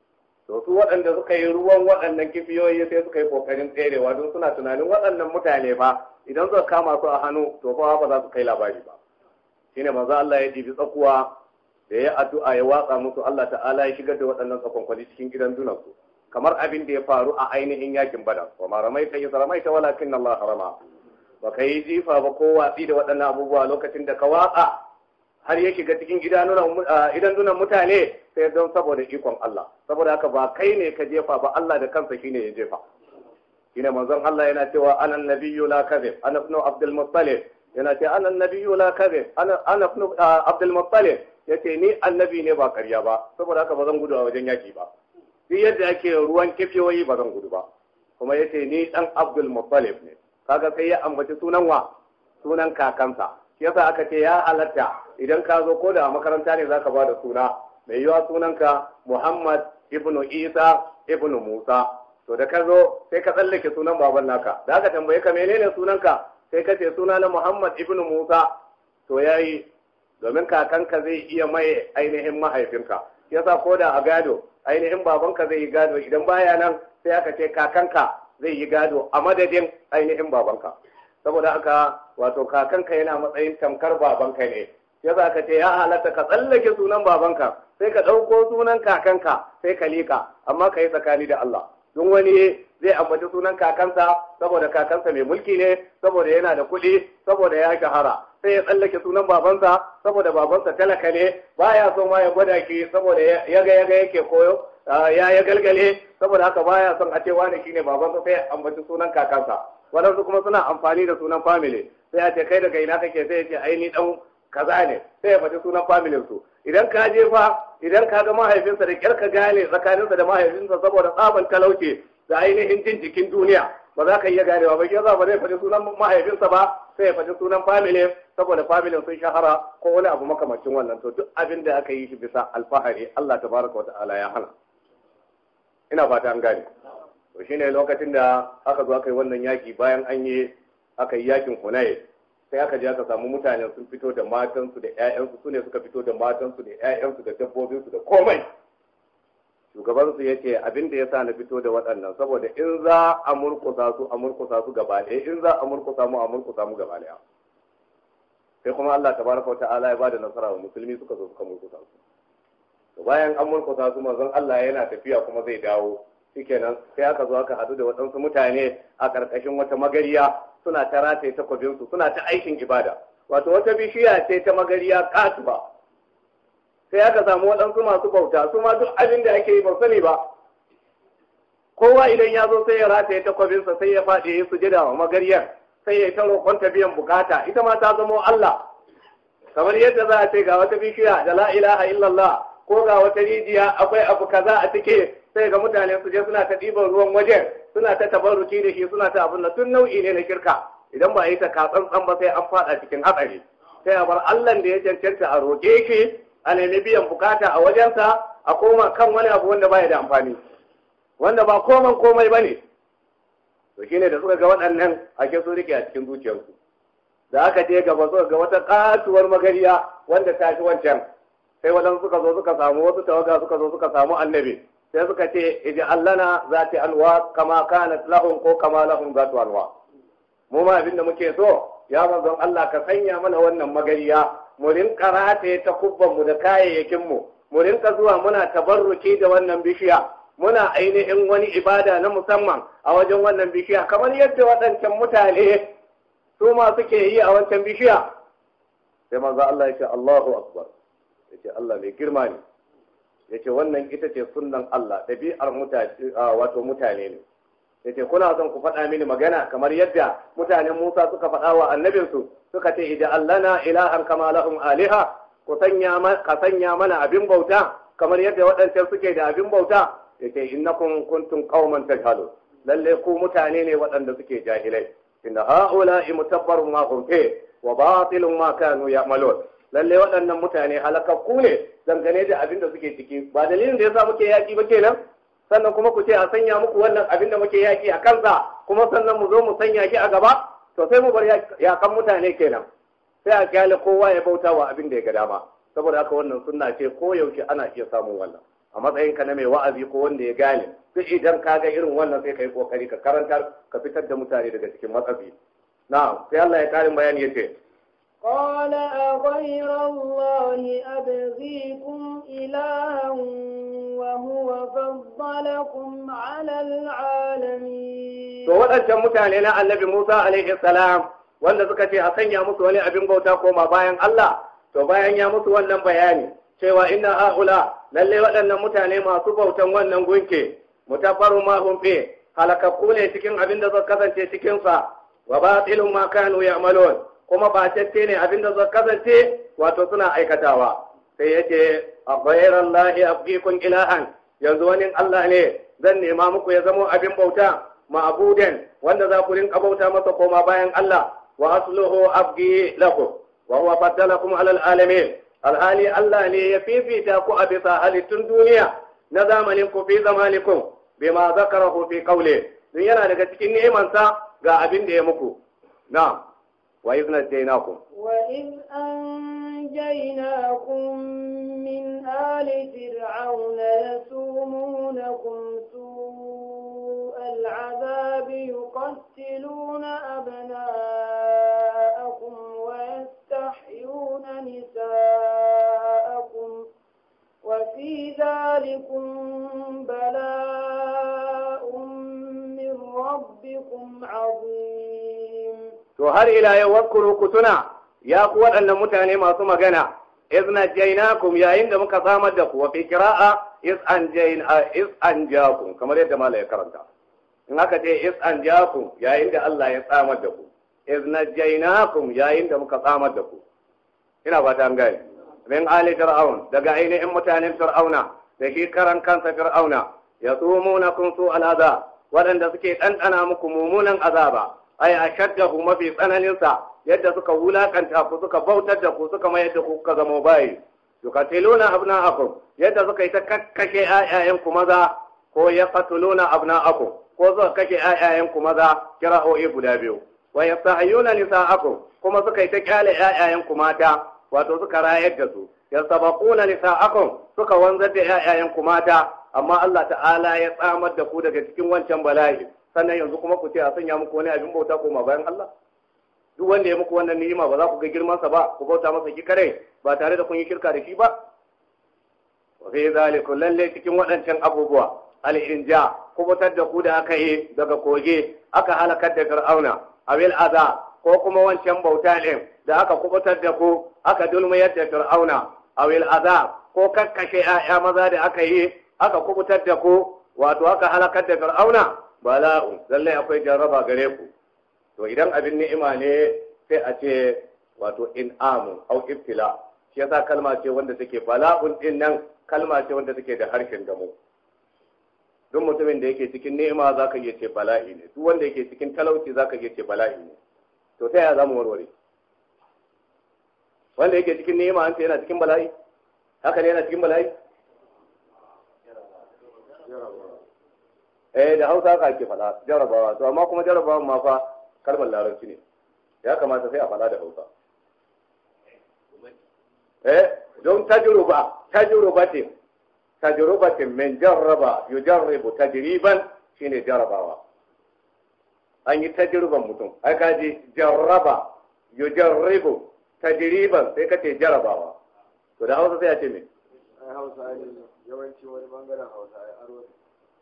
to su waɗanda suka yi ruwan waɗannan kifiyoyi sai suka yi ƙoƙarin tserewa don suna tunanin waɗannan mutane fa idan suka kama su a hannu to fa ba za su kai labari ba shine manzo Allah ya ɗibi tsakuwa da ya addu'a ya watsa musu Allah ta'ala ya shigar da waɗannan tsakonkwali cikin gidan dunansu kamar abin da ya faru a ainihin yakin badar wa ma ramaita iz ramaita walakin Allah harama ba ka yi jifa ba ko watsi da waɗannan abubuwa lokacin da ka watsa har ya shiga cikin idan dunan mutane sai don saboda ikon Allah saboda haka ba kai ne ka jefa ba Allah da kansa shine ya jefa shine manzon Allah yana cewa ana nabiyyu la kadhib ana ibn abdul muttalib yana cewa ana nabiyyu la kadhib ana ana ibn abdul muttalib yace ni annabi ne ba ƙarya ba saboda haka ba zan gudu a wajen yaki ba duk yadda ake ruwan kifiyoyi ba zan gudu ba kuma yace ni dan abdul muttalib ne kaga sai ya ambaci sunan wa sunan kakansa shi yasa aka ce ya halatta idan ka zo ko da a makaranta ne zaka ba da suna mai yiwa sunanka Muhammad ibnu Isa ibnu Musa to da ka zo sai ka tsallake sunan baban naka da aka tambaye ka menene sunanka sai ka ce suna na Muhammad ibnu Musa to yayi domin kakanka zai iya mai ainihin mahaifinka yasa ko da a gado ainihin babanka zai yi gado idan baya nan sai aka ce kakanka zai yi gado a madadin ainihin babanka saboda haka wato kakanka yana matsayin tamkar babanka ne ya za ka ce ya halatta ka tsallake sunan babanka sai ka ɗauko sunan kakanka sai ka liƙa amma ka yi tsakani da Allah don wani zai ambaci sunan kakansa saboda kakansa mai mulki ne saboda yana da kuɗi saboda ya shahara sai ya tsallake sunan babansa saboda babansa talaka ne baya so ma ya gwada ki saboda yaga yaga yake koyo ya ya galgale saboda haka baya son a ce wani shine babansa sai ya ambaci sunan kakansa waɗansu kuma suna amfani da sunan family sai a ce kai daga ina kake sai ya ce ai ni dan kaza ne sai ya faɗi sunan familin su idan ka je fa idan ka ga mahaifinsa da kyar ka gane tsakaninsa da mahaifinsa saboda tsaban talauce da ainihin jin jikin duniya ba za ka iya ganewa ba yasa ba zai faɗi sunan mahaifinsa ba sai ya faɗi sunan family saboda familin sun shahara ko wani abu makamancin wannan to duk abin da aka yi shi bisa alfahari Allah tabaraka wa ta'ala ya hana ina fata an gane to shine lokacin da aka zo aka yi wannan yaki bayan an yi aka yi yakin Hunayn sai aka je aka samu mutane sun fito da matansu da ƴaƴansu su ne suka fito da matansu da ƴaƴansu da dabbobinsu da komai shugabansu ya ce abin da ya sa na fito da waɗannan saboda in za a murkusa su a murkusa su gaba ɗaya in za a murkusa mu a murkusa mu gaba ɗaya sai kuma Allah tabaraka wa ta'ala ya bada nasara wa musulmi suka zo suka murkusa su bayan an murkusa su manzon Allah yana tafiya kuma zai dawo shikenan sai aka zo aka hadu da waɗansu mutane a ƙarƙashin wata magariya suna ta rataye takwabinsu suna ta aikin ibada wato wata bishiya ce ta magariya katuba sai aka samu waɗansu masu bauta su ma duk abin da ake yi ba sani ba kowa idan ya zo sai ya rataye takwabinsa sai ya faɗi ya yi sujada wa magariyar sai ya yi ta roƙon ta biyan bukata ita ma ta zamo Allah kamar yadda za a ce ga wata bishiya da la ilaha illallah ko ga wata rijiya akwai abu kaza a cike sai ga mutane su je suna ta ɗiban ruwan wajen suna ta tabarruki da shi suna ta abin da tun nau'i ne na kirka idan ba a yi ta katsantsan ba sai an faɗa cikin hatsari sai a bar Allah da ya cancanta a roƙe shi a nemi biyan bukata a wajensa a koma kan wani abu wanda baya da amfani wanda ba koman komai ba ne to shine da suka ga waɗannan ake sun rike a cikin zuciyarsu da aka je gaba suka ga wata katuwar magariya wanda ta fi wancan sai waɗansu suka zo suka samu wasu tawaga suka zo suka samu annabi sai suka ce iji allana za ta alwa kama kanat lahum ko kama lahum za ta alwa mu ma abinda muke so ya manzon Allah ka sanya mana wannan magariya mu rinka rataye ta kubban mu da kayayyakin mu mu rinka zuwa muna tabarruki da wannan bishiya muna ainihin wani ibada na musamman a wajen wannan bishiya kamar yadda waɗancan mutane su ma suke yi a wancan bishiya sai manzo Allah ya ce Allahu akbar ya ce Allah mai girma ne ya ce wannan ita ce sunnan Allah ɗabi'ar mutane wato mutane ne ya ce kuna son ku faɗa mini magana kamar yadda mutanen Musa suka faɗa wa annabinsu suka ce idan allana ilahan kama lahum aliha ku sanya ka sanya mana abin bauta kamar yadda waɗancan suke da abin bauta ya ce innakum kuntum qauman tajhalun lalle ku mutane ne waɗanda suke jahilai inna ha'ula'i mutabbarun ma hum fi wa batilun ma kanu ya'malun lalle waɗannan mutane halakakku ne dangane da abin da suke ciki ba dalilin da yasa muke yaki ba kenan sannan kuma ku ce a sanya muku wannan abin da muke yaki a kansa kuma sannan mu zo mu sanya ki a gaba to sai mu bar yakan mutane kenan sai a kyale kowa ya bauta wa abin da ya ga dama saboda haka wannan sunna ce ko yaushe ana iya samun wannan a matsayin ka na mai wa'azi ko wanda ya gane duk idan ka ga irin wannan sai ka yi kokari ka karantar ka fitar da mutane daga cikin matsafi na'am sai Allah ya karin bayani yace قال أغير الله أبغيكم إلها وهو فضلكم على العالمين to waɗancan mutane na annabi Musa alaihi salam wanda suka ce a sanya musu wani abin bauta koma bayan Allah to bayan ya musu wannan bayani cewa inna haula lalle waɗannan mutane masu bautan wannan gunke mutafaru ma hum fi halakakku ne cikin abin da zai kasance cikin sa wa batilun ma kanu ya'malun kuma ba tacce ne abin da zai kasance wato suna aikatawa sai yace a ghayran lahi abqikum ilahan yanzu wani Allah ne zan nema muku ya zamo abin bauta ma'buden wanda za ku rinka bauta masa koma bayan Allah wa asluhu abgi lakum wa huwa faddalakum ala alamin alhali Allah ne ya fifita ku a bisa halittun duniya na zamanin ku fi zamanikum bima zakarahu fi qawli dun yana daga cikin ni'imansa ga abin da ya muku na'am wa idh najaynakum وإذ أنجيناكم من آل فرعون يسومونكم سوء العذاب يقتلون أبناءكم ويستحيون نساءكم وفي ذلكم بلاء من ربكم عظيم to har ila yau wakuru ku tuna ya ku waɗannan mutane masu magana iz najaynakum yayin da muka samar da ku wa fi qira'a iz anjayna iz anjakum kamar yadda malai ya karanta in aka ce iz anjakum yayin da Allah ya samar da ku iz najaynakum yayin da muka samar da ku ina ba ta gane min ali fir'aun daga ainihin mutanen fir'auna da shi karan kansa fir'auna yasumunakum su al'azab waɗanda suke ɗanɗana muku mummunan azaba ai ashaddahu mafi tsananinsa yadda suka wulakanta ku suka bautar da ku suka mayar da ku kuka zama bayi yuqatiluna abna'akum yadda suka yi ta kakkashe ayayen ku maza ko yaqtuluna abna'akum ko suka kashe ayayen ku maza kira'o'i guda biyu wa yastahyuna nisa'akum kuma suka yi ta kyale ayayen ku mata wato suka rayar da su yastabaquna nisa'akum suka wanzar da ayayen ku mata amma Allah ta'ala ya tsamar da ku daga cikin wancan bala'i sannan yanzu kuma ku ce a sanya muku wani abin bauta koma bayan Allah duk wanda ya muku wannan ni'ima ba za ku ga girmansa ba ku bauta masa ki kare ba tare da kun yi shirka da shi ba wa fi zalikum lalle cikin waɗancan abubuwa al-inja kubutar da ku da aka yi daga koge aka halakar da fir'auna abil aza ko kuma wancan bauta ɗin da aka kubutar da ku aka dulmayar da fir'auna abil aza ko kakkashe 'ya'ya maza da aka yi aka kubutar da ku wato aka halakar da fir'auna bala'u lallai akwai jarraba gare ku to idan abin ni'ima ne sai a ce wato in'amu au ibtila shi yasa kalma ce wanda take bala'un din nan kalma ce wanda take da harshen damo duk mutumin da yake cikin ni'ima zaka iya ce bala'i ne duk wanda yake cikin talauci zaka iya ce bala'i ne to ta yaya zamu warware wanda yake cikin ni'ima an ce yana cikin bala'i haka ne yana cikin bala'i eh da hausa ka ke faɗa jarabawa to amma kuma jarabawa ma fa kalmar larabci ne ya kamata sai a faɗa da hausa eh don tajruba tajrubatin tajrubatin min jarraba yujarribu tajriban shine jarabawa an yi tajriban mutum ai ka ji jarraba yujarribu tajriban sai ka ce jarabawa to da hausa sai a ce me ai hausa ne yawanci wani bangaren hausa ya aro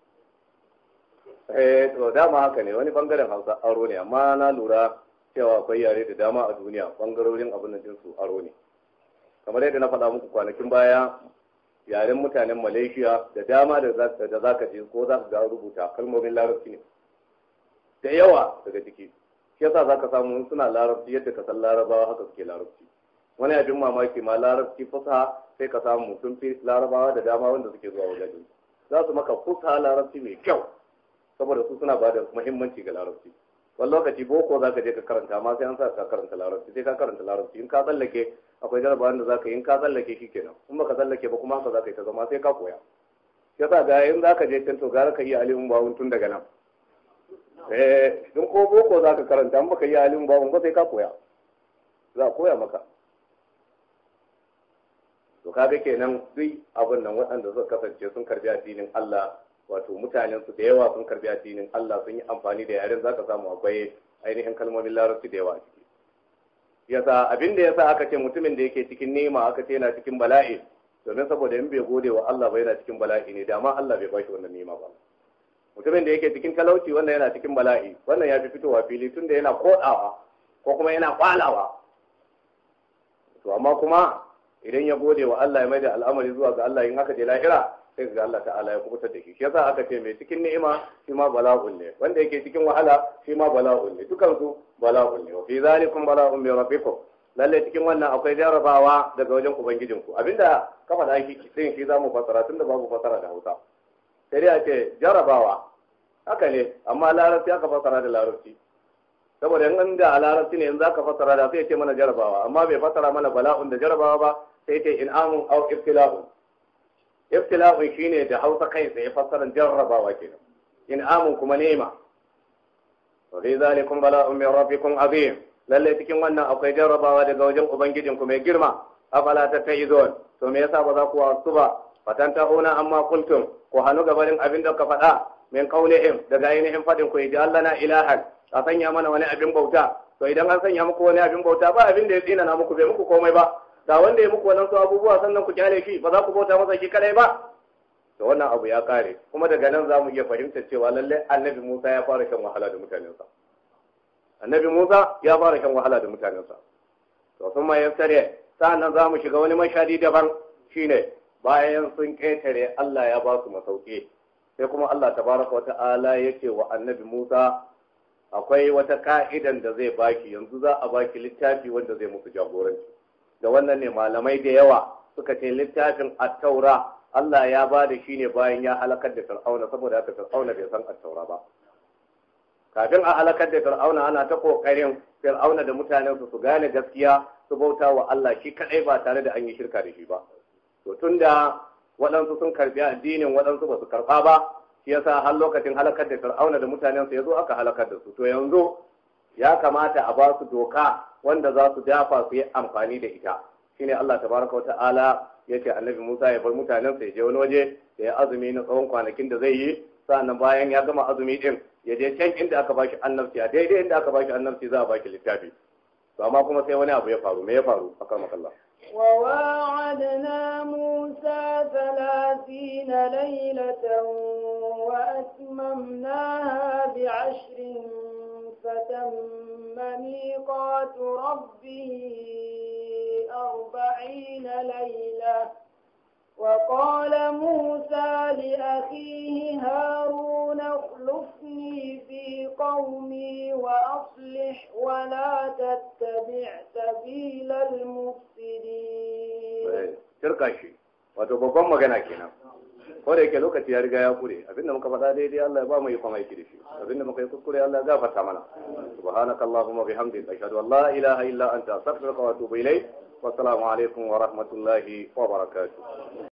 eh to dama haka ne wani bangaren hausa aro ne amma na lura cewa akwai yare da dama a duniya bangarorin abin da jinsu aro ne kamar yadda na faɗa muku kwanakin baya yaren mutanen malaysia da dama da za ka je ko za ka ga rubuta kalmomin larabci ne da yawa daga ciki shi yasa za ka samu suna larabci yadda ka san larabawa haka suke larabci wani abin mamaki ma larabci fusa sai ka samu sun fi larabawa da dama wanda suke zuwa wajen za su maka fusa larabci mai kyau saboda su suna ba da muhimmanci ga larabci wani lokaci boko za ka je ka karanta amma sai an sa ka karanta larabci sai ka karanta larabci in ka tsallake akwai jarabawan da za ka yi in ka tsallake shi kenan in baka tsallake ba kuma haka za ka yi ta zama sai ka koya yasa ga in za ka je can to gara ka yi alimin bawun tun daga nan eh in ko boko za ka karanta in baka yi alimin bawun ba sai ka koya za a koya maka to kaga kenan duk abin nan waɗanda suka kasance sun karbi addinin Allah wato mutanen su da yawa sun karbi addinin Allah sun yi amfani da yaren zaka samu akwai ainihin kalmomin larabci da yawa a ciki yasa abin da yasa aka ce mutumin da yake cikin nema aka ce yana cikin bala'i domin saboda in bai gode wa Allah ba yana cikin bala'i ne dama Allah bai bashi wannan nema ba mutumin da yake cikin talauci wannan yana cikin bala'i wannan ya fi fitowa fili tunda yana kodawa ko kuma yana kwalawa to amma kuma idan ya gode wa Allah ya mai da al'amari zuwa ga Allah in aka je lahira sai ga Allah ta'ala ya kubutar da shi shi yasa aka ce mai cikin ni'ima shi ma bala'un ne wanda yake cikin wahala shi ma bala'un ne dukan su bala'un ne wa fi zalikum bala'un min rabbikum lalle cikin wannan akwai jarabawa daga wajen ubangijinku abinda ka faɗa shi din shi zamu fasara tunda babu fasara da Hausa sai dai a ce jarabawa haka ne amma larabci aka fasara da larabci saboda in da a larabci ne in zaka fasara da sai ce mana jarabawa amma bai fasara mana bala'un da jarabawa ba sai ce in'amun au ibtila'un ibtila'un shine da Hausa kai sai fassaran jarrabawa kenan in'amun kuma nema wa fi zalikum bala'un min rabbikum azim lalle cikin wannan akwai jarrabawa daga wajen ubangijin ku mai girma afala tattaizun to me yasa ba za ku wasu ba fatantahuna amma kuntum ku hanu gabanin abin da ka faɗa min qaulihim daga ainihin fadin ku ji Allah na ilahan a sanya mana wani abin bauta to idan an sanya muku wani abin bauta ba abin da ya tsina na muku bai muku komai ba da wanda ya muku wannan su abubuwa sannan ku kyale shi ba za ku bauta masa shi kadai ba to wannan abu ya kare kuma daga nan za mu iya fahimtar cewa lallai annabi Musa ya fara shan wahala da mutanensa annabi Musa ya fara shan wahala da mutanensa to sun ma yaftare sa'annan za mu shiga wani mashadi daban shine bayan sun ƙetare Allah ya ba su masauki sai kuma Allah tabaraka wata'ala yake wa annabi Musa akwai wata ka'idan da zai baki yanzu za a baki littafi wanda zai musu jagoranci da wannan ne malamai da yawa suka ce littafin at-taura Allah ya ba da shi ne bayan ya halakar da Fir'auna saboda haka Fir'auna bai san at-taura ba kafin a halakar da Fir'auna ana ta kokarin Fir'auna da mutanensu su gane gaskiya su bauta wa Allah shi kadai ba tare da an yi shirka da shi ba to tunda waɗansu sun karbi addinin waɗansu ba su karɓa ba shi yasa har lokacin halakar da Fir'auna da mutanensu ya zo aka halakar da su to yanzu ya kamata a ba su doka wanda za su dafa su yi amfani da ita shine Allah tabaraka wata'ala ya ce annabi Musa ya bar mutanen sa ya je wani waje da ya azumi na tsawon kwanakin da zai yi sannan bayan ya gama azumi din ya je can inda aka bashi annabci a daidai inda aka bashi annabci za a baki littafi to amma kuma sai wani abu ya faru me ya faru akan makalla وواعدنا موسى ثلاثين ليلة وأتممناها بعشر فتم ميقات ربه أربعين ليلة وقال موسى لأخيه هارون اخلفني في قومي وأصلح ولا تتبع سبيل المفسدين shirka shi wato babban magana kenan ko da yake lokaci ya riga ya kure abinda muka faɗa daidai Allah ya ba mu yi kuma aiki da shi abinda muka yi kuskure Allah ya gafarta mana subhanakallahumma bihamdika ashhadu an la ilaha illa anta astaghfiruka wa atubu ilayk wa assalamu alaikum wa rahmatullahi wa barakatuh